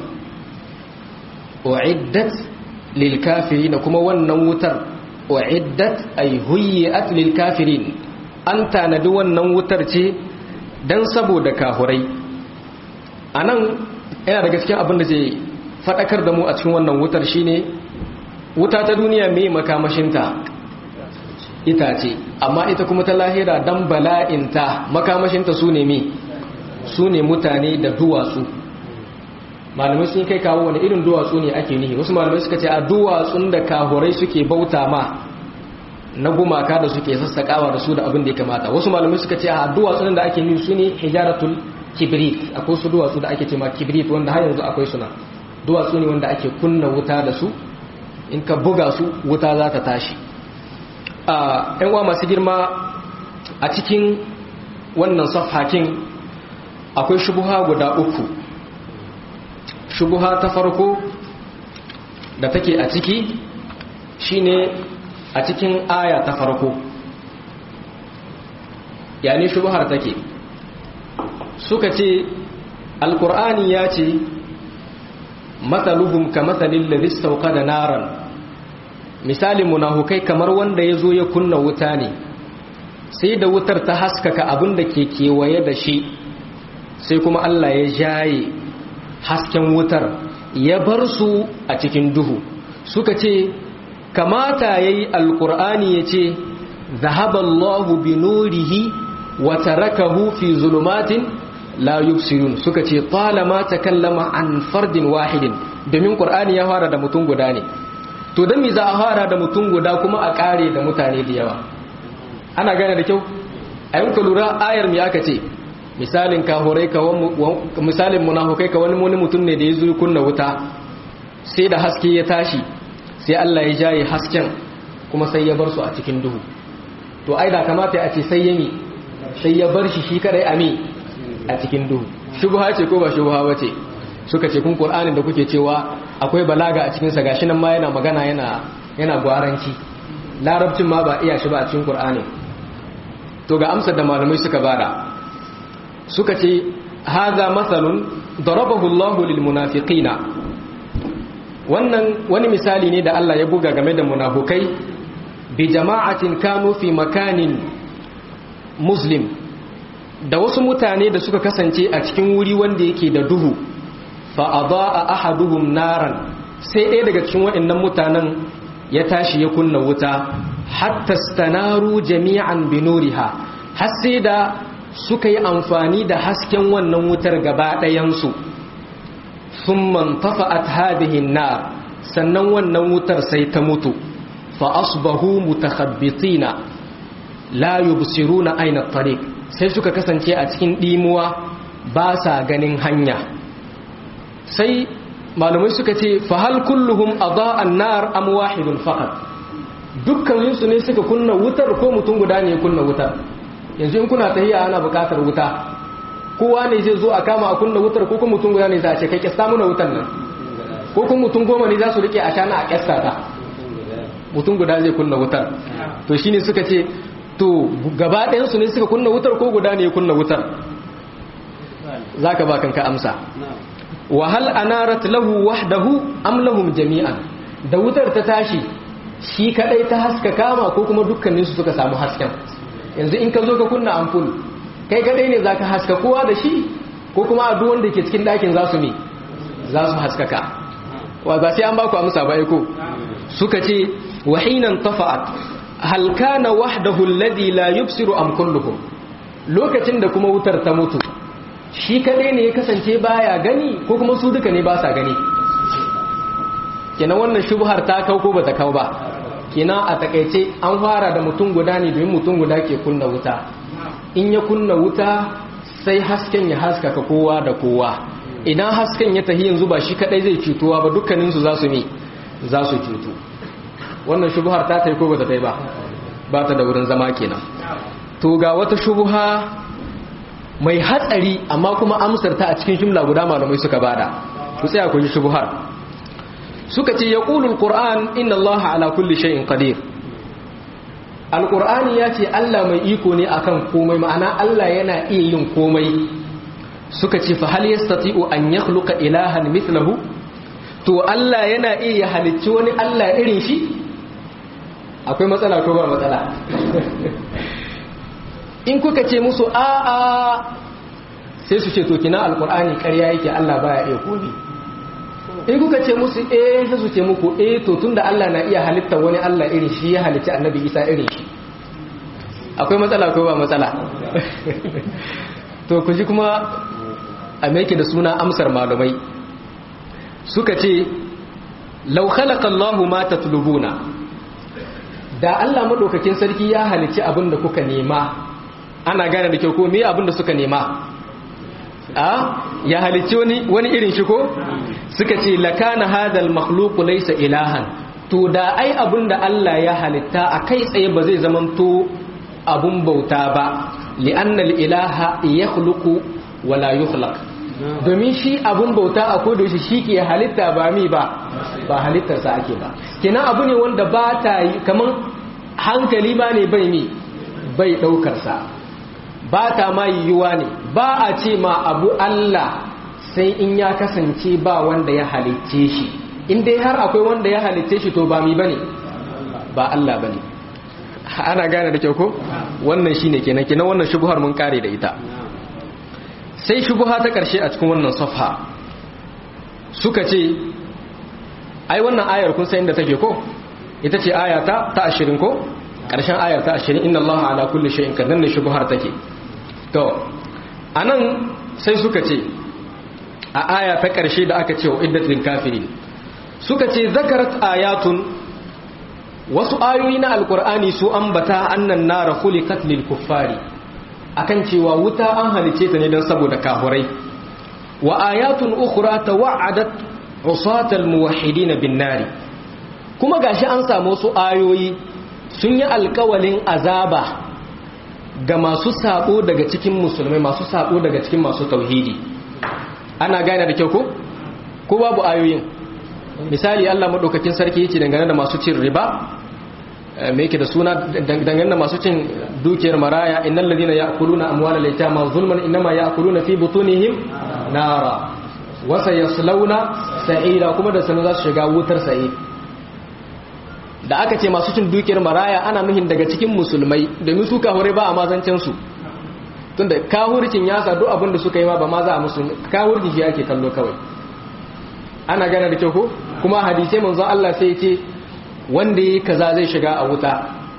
uiddat lil kafirin kuma wannan wutar uiddat ay huyyat lil kafirin an tanadi wannan wutar ce dan saboda kahurai anan yana daga cikin abin da zai fadakar da mu a cikin wannan wutar shine wuta ta duniya mai makamashinta itace amma ita kuma ta lahira dan bala'inta makamashinta su ne mi su ne mutane da duwatsu malamai sun kai kawo wani irin duwatsu ne ake nihi wasu malamai suka ce a duwatsun da kahurai suke bauta ma na gumaka da suke sassaƙawa da su da abin da ya kamata wasu malamai suka ce a duwatsun da ake nihi su ne hijaratul kibrit akwai su duwatsu da ake ce ma kibrit wanda har yanzu akwai suna duwatsu ne wanda ake kunna wuta da su in ka buga su wuta za ta tashi a uwa masu girma a cikin wannan safhakin akwai shubuha guda uku shubuha ta farko da take a ciki shine a cikin aya ta farko yani shubuhar take suka ce alkur'ani ya ce matsaluhum ka matsalin lalistauka da naran misalin munafukai kamar wanda ya zo ya kunna wuta ne sai da wutar ta haskaka abin da ke kewaye da shi sai kuma Allah ya jaye hasken wutar ya bar su a cikin duhu suka ce kamata ya yi alkur'ani ya ce zahaballahu bi nurihi wa tarakahu fi zulumatin la yubsirun suka ce talama takallama an fardin wahidin domin qur'ani ya fara da mutum guda ne to dan me za a fara da mutum guda kuma a kare da mutane da yawa ana gane da kyau ayin ka lura ayar me aka ce misalin kahurai ka misalin munafukai ka wani wani mutum ne da ya zo kunna wuta sai da haske ya tashi sai Allah ya jaye hasken kuma sai ya bar su a cikin duhu to ai da kamata a ce sai yami sai ya bar shi shi kadai ami a cikin duhu shubha ce ko ba shubha bace suka ce kun qur'anin da kuke cewa akwai balaga a cikin sa gashi nan ma yana magana yana yana gwaranci larabcin ma ba iya shi ba a cikin qur'anin to ga amsar da malamai suka bada suka ce haza matsalun darabahu Allahu lil munafiqina wannan wani misali ne da Allah ya buga game da munafukai bi jama'atin kanu fi makanin muslim da wasu mutane da suka kasance a cikin wuri wanda yake da duhu fa adaa ahaduhum naran sai ɗaya daga cikin waɗannan mutanen ya tashi ya kunna wuta hatta stanaru jami'an binuriha har sai da suka yi amfani da hasken wannan wutar gaba ɗayansu sun mantafa a hadihin na sannan wannan wutar sai ta mutu fa asbahu mutakhabbitina la yubsiruna aina tariq sai suka kasance a cikin dimuwa ba sa ganin hanya sai malamai suka ce fa hal kulluhum adaa an-nar am wahidun faqat dukkan su ne suka kunna wutar ko mutum guda ne ya kunna wutar yanzu in kuna tahiya ana bukatar wuta kowa ne zai zo a kama a kunna wutar ko kuma mutum guda ne za a ce kai kyasta muna wutar nan ko kuma mutum goma ne za su rike a shana a kyasta ta mutum guda zai kunna wutar to shine suka ce to gaba ɗayansu ne suka kunna wutar ko guda ne ya kunna wutar za ka ba kanka amsa wahal anarat lahu wahdahu am lahum jami'an da wutar ta tashi shi kadai ta haska kama ko kuma dukkaninsu suka samu hasken yanzu in ka zo ka kunna ampul kai kadai ne zaka haska kowa da shi ko kuma a duk wanda ke cikin ɗakin za su ne za su haskaka wa ba sai an ba ku amsa ba ko suka ce wahinan tafa'at hal kana wahdahu alladhi la yubsiru am kulluhum lokacin da kuma wutar ta mutu shi kadai ne ya kasance baya gani ko kuma su duka ne ba sa gani kenan wannan shubhar ta kau ko bata kau ba kenan a takaice an fara da mutum guda ne domin mutum guda ke kunna wuta in ya kunna wuta sai hasken ya haskaka kowa da kowa idan hasken ya tahi yanzu ba shi kadai zai cutuwa ba dukkaninsu za su ne za su cutu wannan shubuhar ta ta yi ko ba ta ta yi ba ba ta da wurin zama kenan to ga wata shubuha mai hatsari amma kuma amsar ta a cikin jumla guda malamai suka bada ku tsaya ku ji shubuhar suka ce yaqulul qur'an inna allaha ala kulli shay'in qadir alqur'ani ya ce Allah mai iko ne akan komai ma'ana Allah yana iya yin komai suka ce fa hal yastati'u an yakhluqa ilahan mithlahu to Allah yana iya halicci wani Allah irin shi akwai matsala ko ba matsala in kuka ce musu a'a sai su ce to kina alqur'ani ƙarya yake Allah baya iya komai in kuka ce musu eh sai su ce muku eh to tunda Allah na iya halitta wani Allah irin shi ya halitta annabi Isa irin shi akwai matsala ko ba matsala to ku ji kuma a meke da suna amsar malumai suka ce law khalaqa Allahu ma tatlubuna da Allah madaukakin sarki ya halici abin da kuka nema ana gane da kyau ko me abin da suka nema a ya halicci wani wani irin shi ko suka ce lakana hadal makhluqu laysa ilahan to da ai abun da Allah ya halitta a kai tsaye ba zai zamanto abun bauta ba li'anna al-ilaha yakhluqu wala yukhlaq domin shi abun bauta a kodo shi shi ke halitta ba mi ba ba halittarsa ake ba kenan abu ne wanda ba ta yi kaman hankali ba ne bai mi bai daukarsa ba ta ma yiwuwa ne ba a ce ma abu Allah sai in ya kasance ba wanda ya halicce shi in dai har akwai wanda ya halicce shi to ba mi bane ba Allah bane ana gane da kyau ko wannan shine kenan kenan wannan shubuhar mun kare da ita sai shubuha ta karshe a cikin wannan safha suka ce ai wannan ayar kun san inda take ko ita ce aya ta ta 20 ko karshen ayar ta 20 inna allaha ala kulli shay'in qadir ne shubuhar take to anan sai suka ce a aya ta ƙarshe da aka ce wa iddatul kafirin suka ce zakarat ayatun wasu ayoyi na alkur'ani su ambata annan nara khuliqat lil kuffari akan cewa wuta an halice ta ne don saboda kahurai wa ayatun ukhra tawa'adat usatal muwahhidin bin nari kuma gashi an samu wasu ayoyi sun yi alkawalin azaba ga masu sabo daga cikin musulmai masu sabo daga cikin masu tauhidi ana gane da kyau ko ko babu ayoyin misali Allah madaukakin sarki yace dangane da masu cin riba me yake da suna dangane da masu cin dukiyar maraya innal ladina ya'kuluna amwalal yatama zulman inma ya'kuluna fi butunihim nara wa sayaslawna sa'ira kuma da sanin za su shiga wutar sa'ir da aka ce masu cin dukiyar maraya ana nuhin daga cikin musulmai domin su kahure ba a mazancin su tunda kahurcin ya sa duk abin da suka yi ma ba ma za a musu kahurcin shi ake kallo kawai ana gane da kyau ko kuma hadisai manzo Allah sai ce wanda yi kaza zai shiga a wuta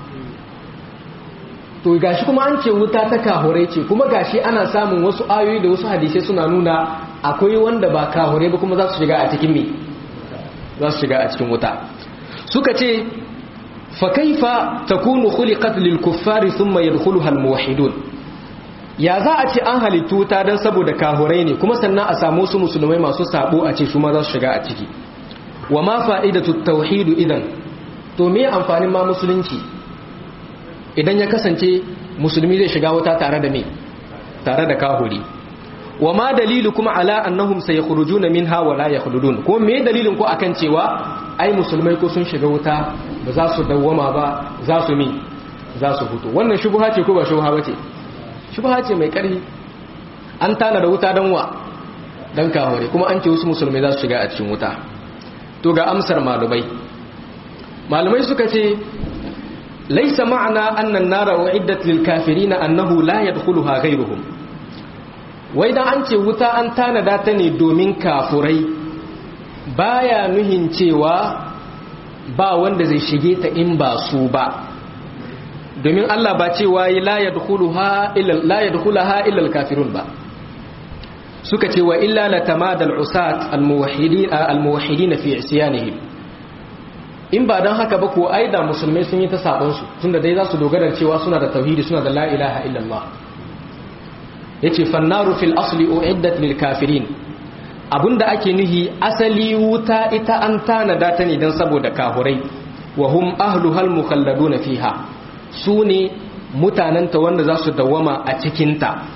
to gashi kuma an ce wuta ta kahure ce kuma gashi ana samun wasu ayoyi da wasu hadisai suna nuna akwai wanda ba kahure ba kuma za su shiga a cikin me za su shiga a cikin wuta suka ce fa kaifa takunu khuliqat lil kuffari thumma yadkhuluha al muwahhidun ya za a ce an halittu wuta dan saboda kahurai ne kuma sannan a samu su musulmai masu sabo a ce su ma za su shiga a ciki wa ma fa'idatu tauhid idan to me amfanin ma musulunci idan ya kasance musulmi zai shiga wuta tare da me tare da kahuri wa ma dalilu kuma ala annahum sayakhrujuna minha wa la yakhludun ko me dalilin ko akan cewa ai musulmai ko sun shiga wuta ba za su dawwama ba za su mi za su fito wannan shubha ce ko ba shubha bace shubha ce mai karfi an tana da wuta dan wa dan kahore kuma an ce wasu musulmai za su shiga a cikin wuta to ga amsar malumai malumai suka ce laisa ma'ana annan nara uiddat lil kafirin annahu la yadkhuluha ghayruhum wai dan an ce wuta an tanada ta ne domin kafurai baya nuhin cewa ba wanda zai shige ta in ba su ba domin Allah ba cewa la yadkhuluha illa la yadkhulaha illa al kafirun ba suka ce wa illa latamadal usat al muwahhidin al muwahhidin fi isyanihim in ba don haka ba ko ai da musulmai sun yi ta sabonsu tun da dai za su dogara cewa suna da tauhidi suna da la'ilaha illallah ya ce fannaru fil asli uiddat lil kafirin abinda ake nuhi asali wuta ita an tanada ta ne don saboda kahurai wa hum ahlu hal mukhalladuna fiha su ne mutanenta wanda za su dawama a cikinta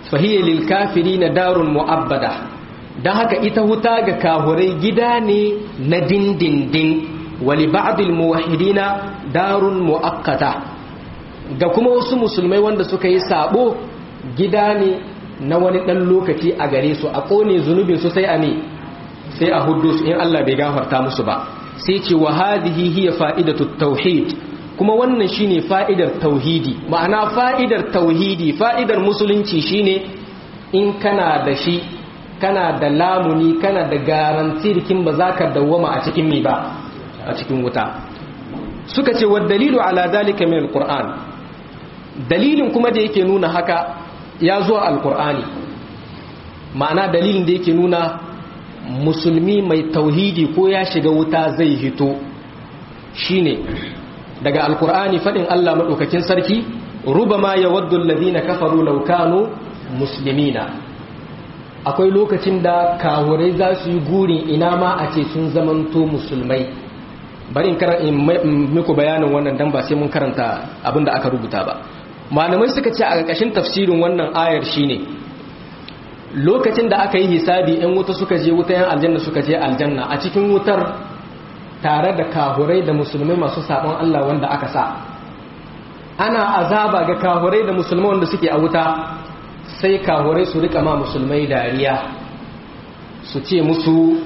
fahiyya lil kafirina darun mu'abbada dan haka ita huta ga kahurai gida ne na dindindin wali ba'dil muwahhidina darun muakkata ga kuma wasu musulmai wanda suka yi sabo gida ne na wani dan lokaci a gare su a kone zunubin su sai a ne sai a huddu su in Allah bai gafarta musu ba sai ce wa hadhihi hiya fa'idatu tauhid kuma wannan shine fa'idar tauhidi ma'ana fa'idar tauhidi fa'idar musulunci shine in kana da shi kana da lamuni kana da garanti kin ba za ka dawwama a cikin mi ba a cikin wuta suka ce wa dalilu ala dalika min alquran dalilin kuma da yake nuna haka ya zo alqur'ani ma'ana dalilin da yake nuna musulmi mai tauhidi ko ya shiga wuta zai hito shine daga alqur'ani fadin Allah madaukakin sarki rubama yawaddu alladhina kafaru law kanu muslimina akwai lokacin da kawurai za su yi gurin ina ma a ce sun zamanto musulmai bari in muku bayanin wannan dan ba sai mun karanta abin da aka rubuta ba malamai suka ce a ƙarƙashin tafsirin wannan ayar shine lokacin da aka yi hisabi yan wuta suka je wuta yan aljanna suka je aljanna a cikin wutar tare da kahurai da musulmai masu sabon Allah wanda aka sa ana azaba ga kahurai da musulmai wanda suke a wuta sai kahurai su rika ma musulmai dariya su ce musu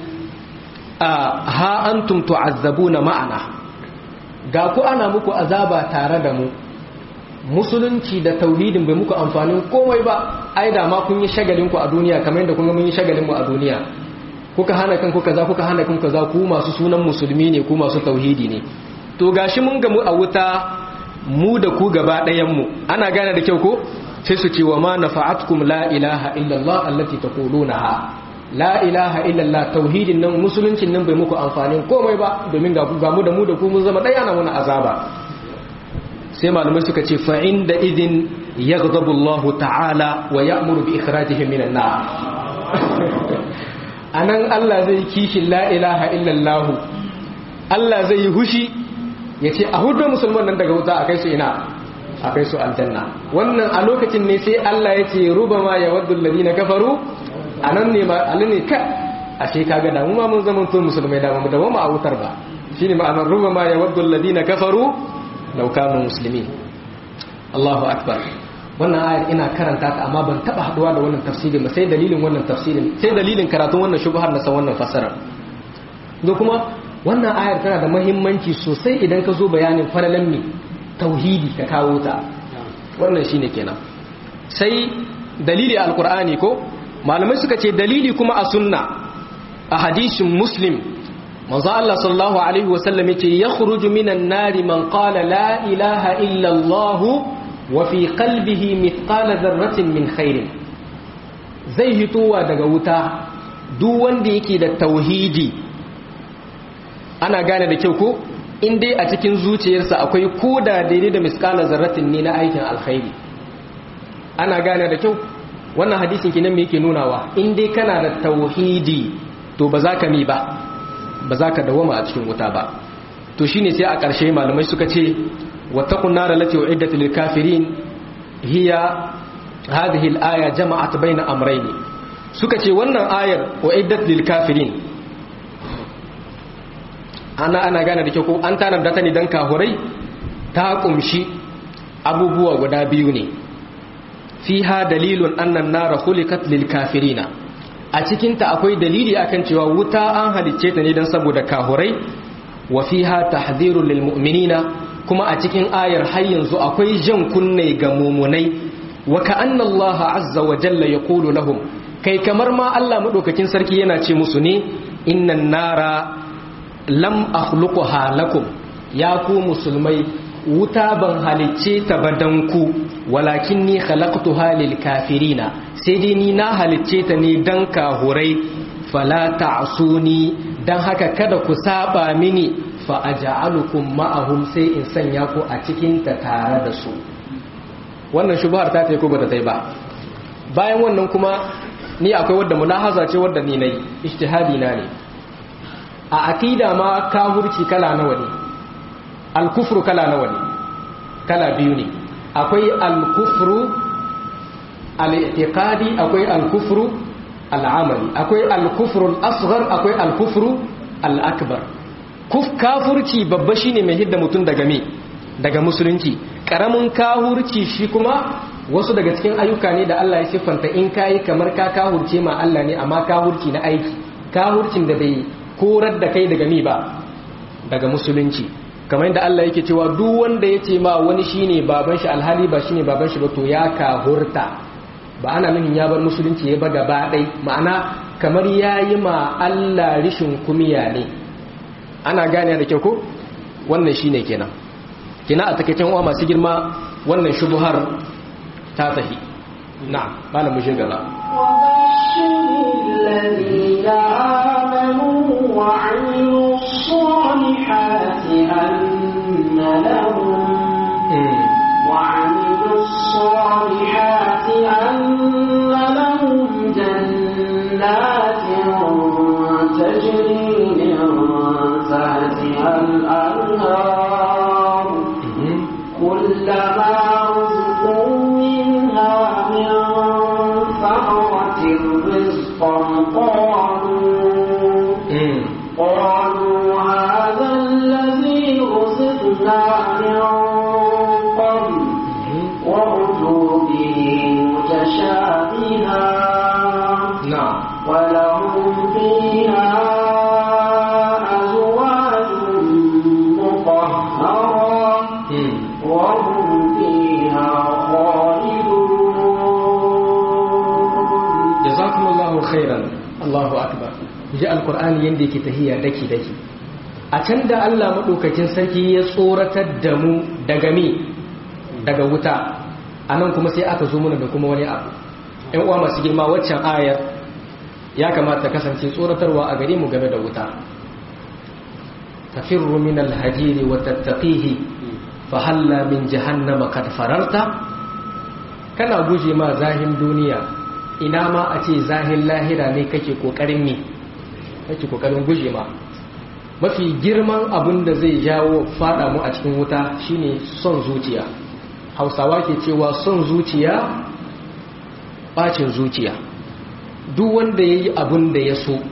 a ha antum tu'azzabuna ma'ana ga ku ana muku azaba tare da mu musulunci da tauhidin bai muku amfanin komai ba ai da ma kun yi shagalin ku a duniya kamar yadda kun ga mun yi shagalin mu a duniya kuka hana kanku kaza kuka hana kanku kaza ku masu sunan musulmi ne ku masu tauhidi ne to gashi mun ga mu a wuta mu da ku gaba ɗayan mu ana gane da kyau ko sai su ce wa ma nafa'atkum la ilaha illallah allati taqulunaha la ilaha illallah tauhidin nan musuluncin nan bai muku amfanin komai ba domin ga mu da mu da ku mun zama ɗaya na muna azaba sai malamai suka ce fa inda idin yaghdabu Allah ta'ala wa ya'muru bi ikhrajihim minan nar anan Allah zai kishin la ilaha illallah Allah zai yi hushi yace a hudu musulman nan daga wuta akai su ina akai su aljanna wannan a lokacin ne sai Allah yace rubama yawaddu alladhina kafaru anan ne ma Allah ne ka ashe kaga da mu ma mun zama to musulmai da mu da mu a wutar ba shine ma'anar rubama yawaddu alladhina kafaru law kanu muslimin Allahu akbar wannan ayar ina karanta ta amma ban taba haduwa da wannan tafsirin ba sai dalilin wannan tafsirin sai dalilin karatun wannan shubhar na san wannan fasara da kuma wannan ayar tana da muhimmanci sosai idan ka zo bayanin falalan mi tauhidi ka kawo ta wannan shine kenan sai dalili alqur'ani ko malamai suka ce dalili kuma a sunna a hadisin muslim manzo Allah sallallahu alaihi wasallam yace yakhruju minan nari man qala la ilaha illa Allah wa fi qalbihi mithqala dharratin min khairin zai hitowa daga wuta duk wanda yake da tauhidi ana gane da kyau ko in dai a cikin zuciyarsa akwai koda daidai da miskala zarratin ne na aikin alkhairi ana gane da kyau wannan hadisin kinan me yake nunawa in dai kana da tauhidi to ba za ka mi ba ba za ka dawama a cikin wuta ba to shine sai a ƙarshe malamai suka ce wattaqun nar allati uiddat lil kafirin hiya hadhihi al aya jama'at baina amrayn suka ce wannan ayar uiddat lil kafirin ana ana gane da kyau ko an tanar da ta ne dan kahurai ta kumshi abubuwa guda biyu ne fiha dalilun annan nara khuliqat lil kafirina a cikinta akwai dalili akan cewa wuta an halicce ta ne don saboda kahurai wa fiha tahdhirul lil mu'minina kuma a cikin ayar har yanzu akwai jan kunne ga mumunai wa ka'anna Allah azza wa jalla yaqulu lahum kai kamar ma Allah madaukakin sarki yana ce musu ne innan nara lam akhluquha lakum ya ku musulmai wuta ban halicce ta ba dan ku walakin ni khalaqtuha lil kafirina sai dai ni na halicce ta ne dan kahurai fala ta'suni dan haka kada ku saba mini fa aj'alukum ma'ahum sai in sanya ku a cikin ta tare da su wannan shubhar ta tai ko bata tai ba bayan wannan kuma ni akwai wadda mulahaza ce wadda ni nayi ijtihadi na ne a aqida ma kafirci kala nawa ne al-kufru kala nawa ne kala biyu ne akwai al-kufru al-i'tiqadi akwai al-kufru al-amali akwai al-kufru al-asghar akwai al-kufru al-akbar kuf kafurci babba shine mai hidda mutum daga me daga musulunci karamin kahurci shi kuma wasu daga cikin ayyuka ne da Allah ya siffanta in kayi kamar ka kahurce ma Allah ne amma kahurci na aiki kahurcin da bai korar da kai daga mi ba daga musulunci kamar yadda Allah yake cewa duk wanda ya ce ma wani shine baban shi alhali ba shine baban shi ba to ya kahurta ba ana nufin ya bar musulunci ya ba gaba ɗai ma'ana kamar ya yi ma Allah rishin kumiya ne ana gane da kyau ko wannan shine kenan kina a takaicen uwa masu girma wannan shubuhar ta tahi na'am malam mu shigala الذين آمنوا وعملوا الصالحات أن لهم وعملوا الصالحات أن لهم جنات تجري من تحتها الأنهار كلما رزقوا منها من ثمرة رزقا قالوا قالوا هذا الذي رزقنا من قبل وأتوا به متشابها na'am ولهم فيها أزواج مطهرة وهم فيها خالدون jazakumullahu khairan Allahu akbar ji alqur'ani yanda yake tahiya daki daki a can da Allah madaukakin sarki ya tsoratar da mu daga mi daga wuta anan kuma sai aka zo mana da kuma wani abu ɗan uwa masu girma waccan ayar ya kamata kasance tsoratarwa a gare mu game da wuta tafirru min alhajiri wa tattaqihi fa halla min jahannama kad fararta kana guje ma zahin duniya ina ma a ce zahin lahira ne kake kokarin ne kake kokarin guje ma mafi girman abin da zai jawo fada mu a cikin wuta shine son zuciya hausawa ke cewa son zuciya bacin zuciya duk wanda ya yi abin da ya so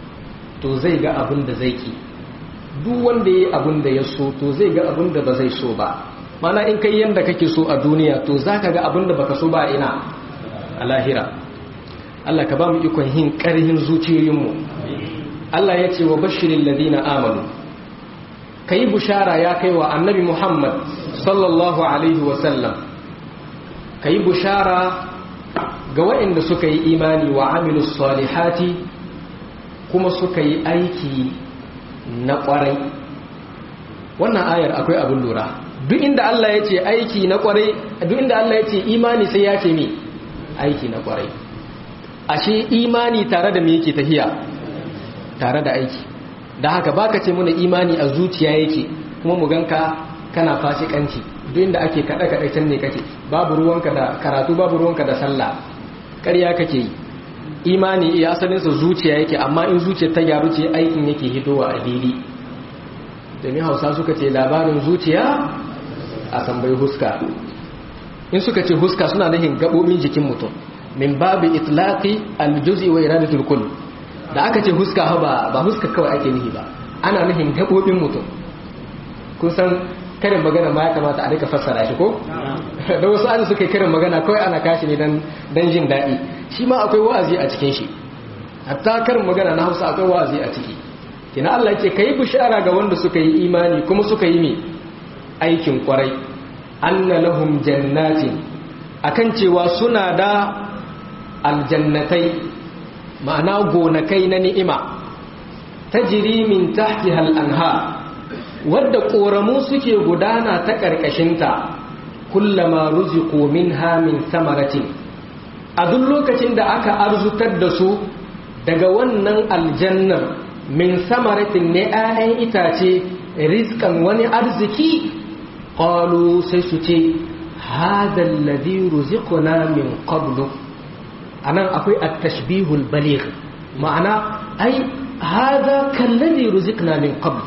to zai ga abin da zai ki duk wanda ya yi abin da ya so to zai ga abin da ba zai so ba mana in kai yanda kake so a duniya to za ka ga abin da baka so ba ina a lahira Allah ka ba mu ikon hin ƙarhin zuciyoyinmu Allah ya ce wa bashirin ladina amanu ka yi bushara ya kai wa annabi Muhammad sallallahu alaihi wasallam ka yi bushara ga waɗanda suka yi imani wa amilus salihati kuma suka yi aiki na ƙwarai wannan ayar akwai abin lura duk inda Allah ya ce aiki na ƙwarai duk inda Allah ya ce imani sai ya ce mi aiki na ƙwarai ashe imani tare da me yake tafiya tare da aiki da haka baka ce muna imani a zuciya yake kuma mu ganka kana fasikanci duk inda ake kada kada can ne kake babu ruwanka da karatu babu ruwanka da sallah ƙarya kake yi imani iya asalin sa zuciya yake amma in zuciya ta gyaru ce aikin yake hitowa a fili domin hausa suka ce labarin zuciya a tambayi huska in suka ce huska suna nufin gabobin jikin mutum min babu itlaqi aljuz'i wa iradatul kull da aka ce huska ba ba huska kawai ake nihi ba ana nufin gabobin mutum kun san karin magana ma ya kamata a rika fassara shi ko da wasu an suka yi karin magana kawai ana kashi ne dan dan jin daɗi shi ma akwai wa'azi a cikin shi hatta karin magana na Hausa akwai wa'azi a ciki kina Allah yake kai bishara ga wanda suka yi imani kuma suka yi mi aikin kwarai anna lahum jannatin akan cewa suna da aljannatai ma'ana gonakai na ni'ima tajri min tahtiha al-anhar wadda koramu suke gudana ta karkashinta kullama ruziqu minha min samaratin a duk lokacin da aka arzutar da su daga wannan aljannar min samaratin ne 'ya'yan itace rizkan wani arziki qalu sai su ce hadha alladhi ruziqna min qablu anan akwai at-tashbihul baligh ma'ana ai hadha kalladhi ruziqna min qabl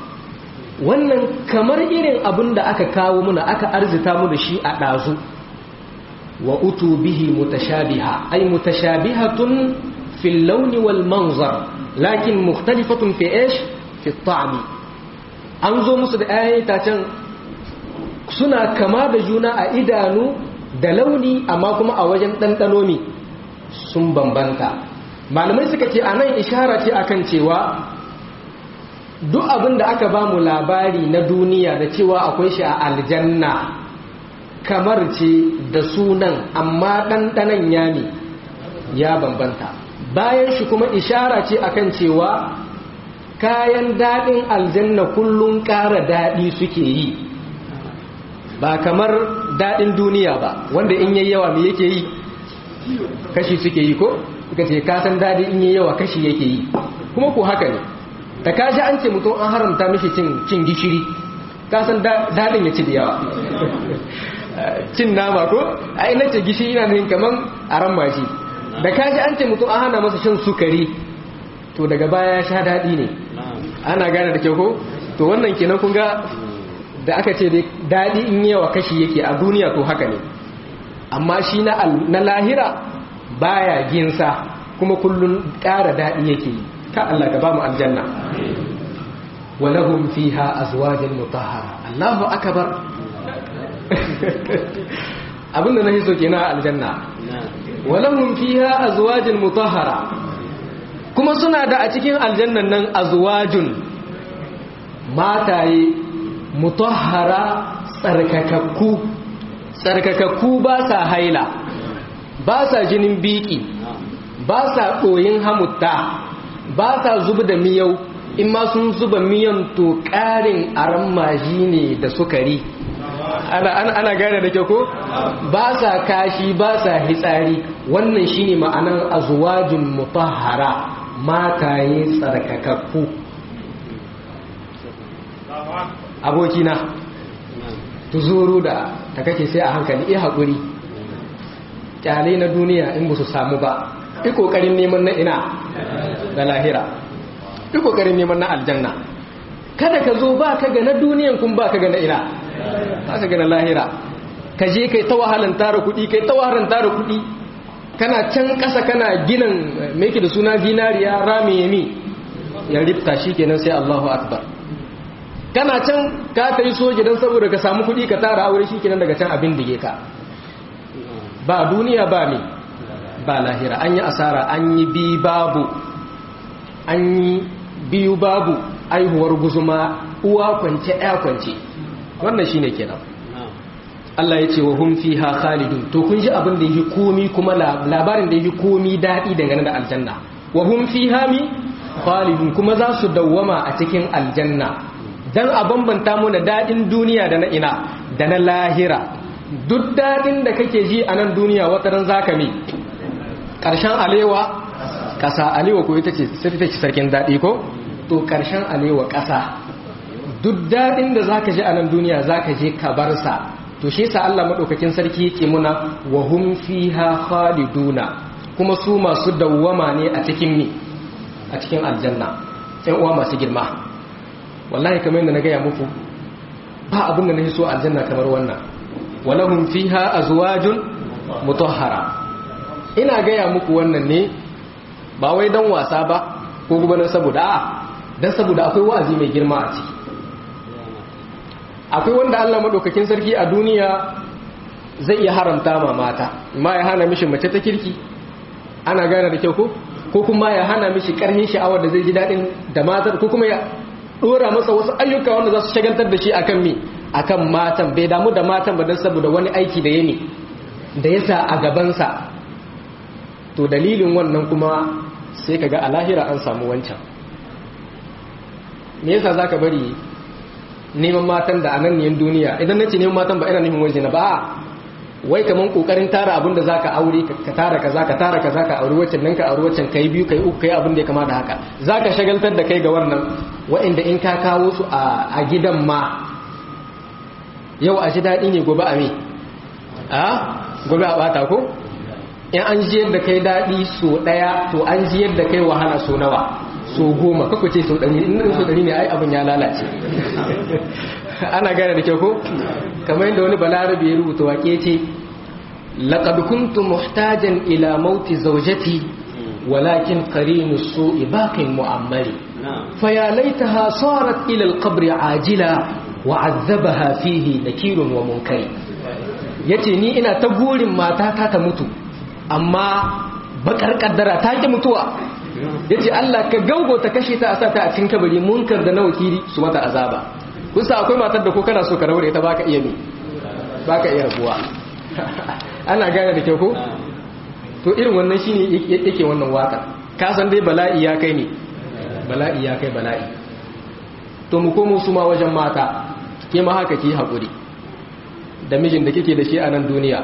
wannan kamar irin abin da aka kawo muna aka arzita mu da shi a dazu wa utu bihi mutashabiha ay mutashabihatun fil lawn wal manzar lakin mukhtalifatun fi ish fi at an zo musu da ayyata can suna kama da juna a idanu da launi amma kuma a wajen ɗanɗano mi sun bambanta malamai suka ce a nan ishara ce akan cewa duk abin da aka ba mu labari na duniya da cewa akwai shi a aljanna kamar ce da sunan amma ɗanɗanan ya ne ya bambanta bayan shi kuma ishara ce akan cewa kayan daɗin aljanna kullum ƙara daɗi suke yi ba kamar daɗin duniya ba wanda in yayi yawa me yake yi kashi suke yi ko suka ce kasan daɗi in yayi yawa kashi yake yi kuma ko haka ne da kashi an ce mutum an haramta mishi cin gishiri kasan daɗin ya ci da yawa cin nama ko a ina ce gishiri na nufin kaman a ran mashi da kashi an ce mutum an hana masa shan sukari to daga baya ya sha daɗi ne ana gane da kyau ko to wannan kenan kun ga da aka ce daɗi in yawa kashi yake a duniya to haka ne amma shi na lahira baya ginsa kuma kullun ƙara daɗi yake yi ka Allah ka ba mu aljanna walahum fiha azwajin mutahhara Allahu akbar abinda na hiso kenan aljanna walahum fiha azwajin mutahhara kuma suna da a cikin aljannan nan azwajun mataye mutahhara tsarkakakku tsarkakakku ba sa haila ba sa jinin biki ba sa ɗoyin hamutta ba sa zuba da miyau in ma sun zuba miyan to ƙarin aran maji ne da sukari ana, ana, ana gane da kyau ko ba sa kashi ba sa hitsari wannan shine ma'anar azwajun mutahhara mataye tsarkakakku abokina tuzuru da ta kake sai a hankali iya haƙuri kyale na duniya in ba su samu ba i ƙoƙarin neman na ina da lahira i ƙoƙarin neman na aljanna kada ka zo ba ka ga na duniyan kun ba ka ga na ina ba ka ga na lahira ka je kai ta wahalan tara kuɗi kai ta wahalan tara kuɗi kana can ƙasa kana ginin meke da suna zinariya rami yami ya rifta shi kenan sai Allahu akbar kana can ka ta yi soja don saboda ka samu kuɗi ka tara aure shi kenan daga can abin dige ka ba duniya ba me ba lahira an yi asara an yi bi babu an yi biyu babu aihuwar guzuma uwa kwance ɗaya kwance wannan shi ne kenan Allah ya ce wa hun fi ha khalidun to kun ji abin da yi komi kuma labarin da yi komi daɗi dangane da aljanna wa hun fi ha mi khalidun kuma za su dawwama a cikin aljanna dan a bambanta mu da daɗin duniya da na ina da na lahira duk daɗin da kake ji a nan duniya wata ran zaka mi ƙarshen alewa ƙasa alewa ko ita ce sai ta ce sarkin daɗi ko to ƙarshen alewa ƙasa duk daɗin da zaka ji a nan duniya zaka je ka bar sa to shi yasa Allah madaukakin sarki yake muna wa hum fiha khaliduna kuma su masu dawwama ne a cikin mi a cikin aljanna ɗan uwa masu girma wallahi kamar yadda na gaya muku ba abin da na so aljanna kamar wannan walahum fiha azwajun mutahhara ina gaya muku wannan ne ba wai dan wasa ba ko kuma dan saboda a dan saboda akwai wa'azi mai girma a ciki akwai wanda Allah madaukakin sarki a duniya zai iya haramta ma mata ma ya hana mishi mace ta kirki ana gane da kyau ko ko kuma ya hana mishi karhin sha'awar da zai ji dadin da matar ko kuma ya dora masa wasu ayyuka wanda za su shagaltar da shi akan mi akan matan bai damu da matan ba don saboda wani aiki da yake da yasa a gabansa to dalilin wannan kuma sai kaga a lahira an samu wancan me yasa zaka bari neman matan da ananniyan duniya idan nace neman matan ba ina nufin waje na ba wai kaman kokarin tara abin da zaka aure ka tara kaza ka tara kaza ka aure waccan nan ka aure waccan kai biyu kai uku kai abin da ya kama da haka zaka shagaltar da kai ga wannan wa'anda in ka kawo su a gidan ma yau a ji daɗi ne gobe a me a gobe a bata ko in an ji yadda kai daɗi so ɗaya to an ji yadda kai wahala so nawa so goma kako ce so ɗari in so ɗari ne ai abin ya lalace ana gane da kyau ko kamar yadda wani balarabe ya rubuta wake ce laqad kuntu muhtajan ila mauti zawjati walakin qarinu su'i baqin mu'ammari faya laitaha sarat ila al-qabr ajila wa 'azzabaha fihi nakirun wa munkari yace ni ina ta gurin matata ta mutu amma bakar kaddara ta ki mutuwa yace Allah ka gaugo ta kashe ta a sata a cikin kabari munkar da na wakili su mata azaba kusa akwai matar da ko kana so ka raure ta baka iya mi baka iya rabuwa ana gane da kyau ko to irin wannan shine yake wannan waka ka san dai bala'i ya kai ne bala'i ya kai bala'i to mu komo su ma wajen mata ke ma haka ki hakuri da mijin da kike da shi a nan duniya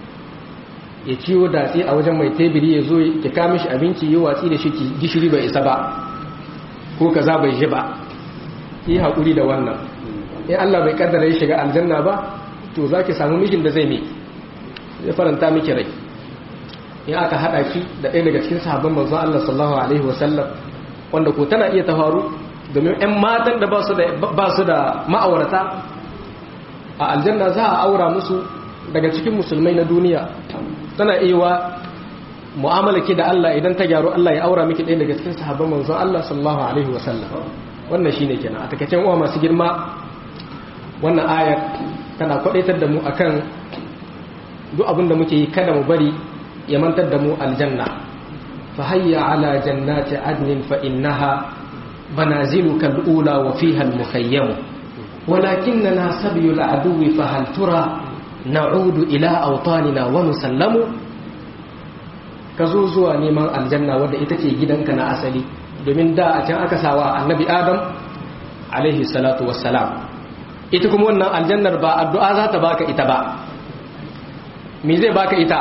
ya ciwo datse a wajen mai tebiri ya zo ya kama shi abinci yi watsi da shi gishiri bai isa ba ko kaza bai ji ba yi haƙuri da wannan in Allah bai kaddara ya shiga aljanna ba to za ki samu mishin da zai mai ya faranta miki rai in aka haɗa ki da ɗaya daga cikin sahabban manzon Allah sallallahu alaihi wasallam wanda ko tana iya ta faru domin 'yan matan da ba su da ma'aurata a aljanna za a aura musu daga cikin musulmai na duniya tana iya mu'amala ki da Allah idan ta gyaru Allah ya aura miki ɗaya daga cikin sahabban manzon Allah sallallahu alaihi wasallam wannan shine kenan a takacin uwa masu girma wannan ayar tana kwadaitar da mu akan duk abin da muke yi kada mu bari ya mantar da mu aljanna fa hayya ala jannati adnin fa innaha manaziluka al-ula wa fiha al-mukhayyam ولكننا سبي العدو فهل ترى na'udu ila autanina wa nusallamu ka zo zuwa neman aljanna wadda ita ce gidanka na asali domin da a can aka sawa annabi adam alaihi salatu wassalam ita kuma wannan aljannar ba addu'a za ta baka ita ba me zai baka ita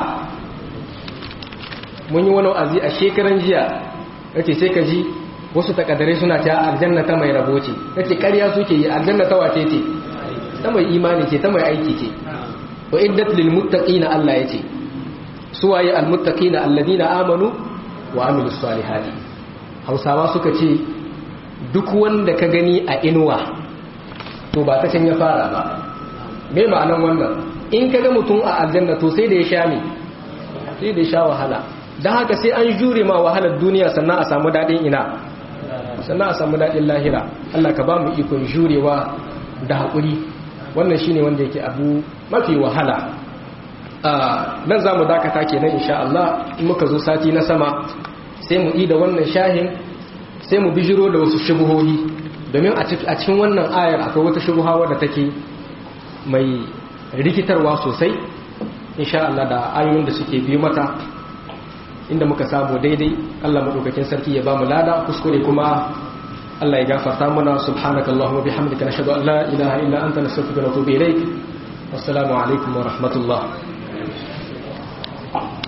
mun yi wani wa'azi a shekaran jiya yace sai ka ji wasu takadare suna ta aljanna ta mai rabo ce yace ƙarya suke yi aljanna ta wace ce ta mai imani ce ta mai aiki ce wa iddat lil muttaqina Allah yace suwaye al muttaqina alladina amanu wa amilus salihati Hausawa suka ce duk wanda ka gani a inuwa to ba ta can ya fara ba me ma'anan wannan in ka ga mutum a aljanna to sai da ya sha ne sai da ya sha wahala dan haka sai an jure ma wahalar duniya sannan a samu dadin ina sannan a samu dadin lahira Allah ka ba mu ikon jurewa da haƙuri wannan shine wanda yake abu mafi wahala nan za mu dakata kenan insha Allah in muka zo sati na sama sai mu yi da wannan shahin sai mu bijiro da wasu shubuhohi domin a cikin wannan ayar akwai wata shubuha wadda take mai rikitarwa sosai insha Allah da ayoyin da suke biyu mata inda muka samu daidai Allah madaukakin sarki ya ba mu lada kuskure kuma Allah ya gafarta mana subhanakallahumma bihamdika nashhadu an la ilaha illa anta nastaghfiruka wa natubu ilaik wassalamu alaikum wa rahmatullah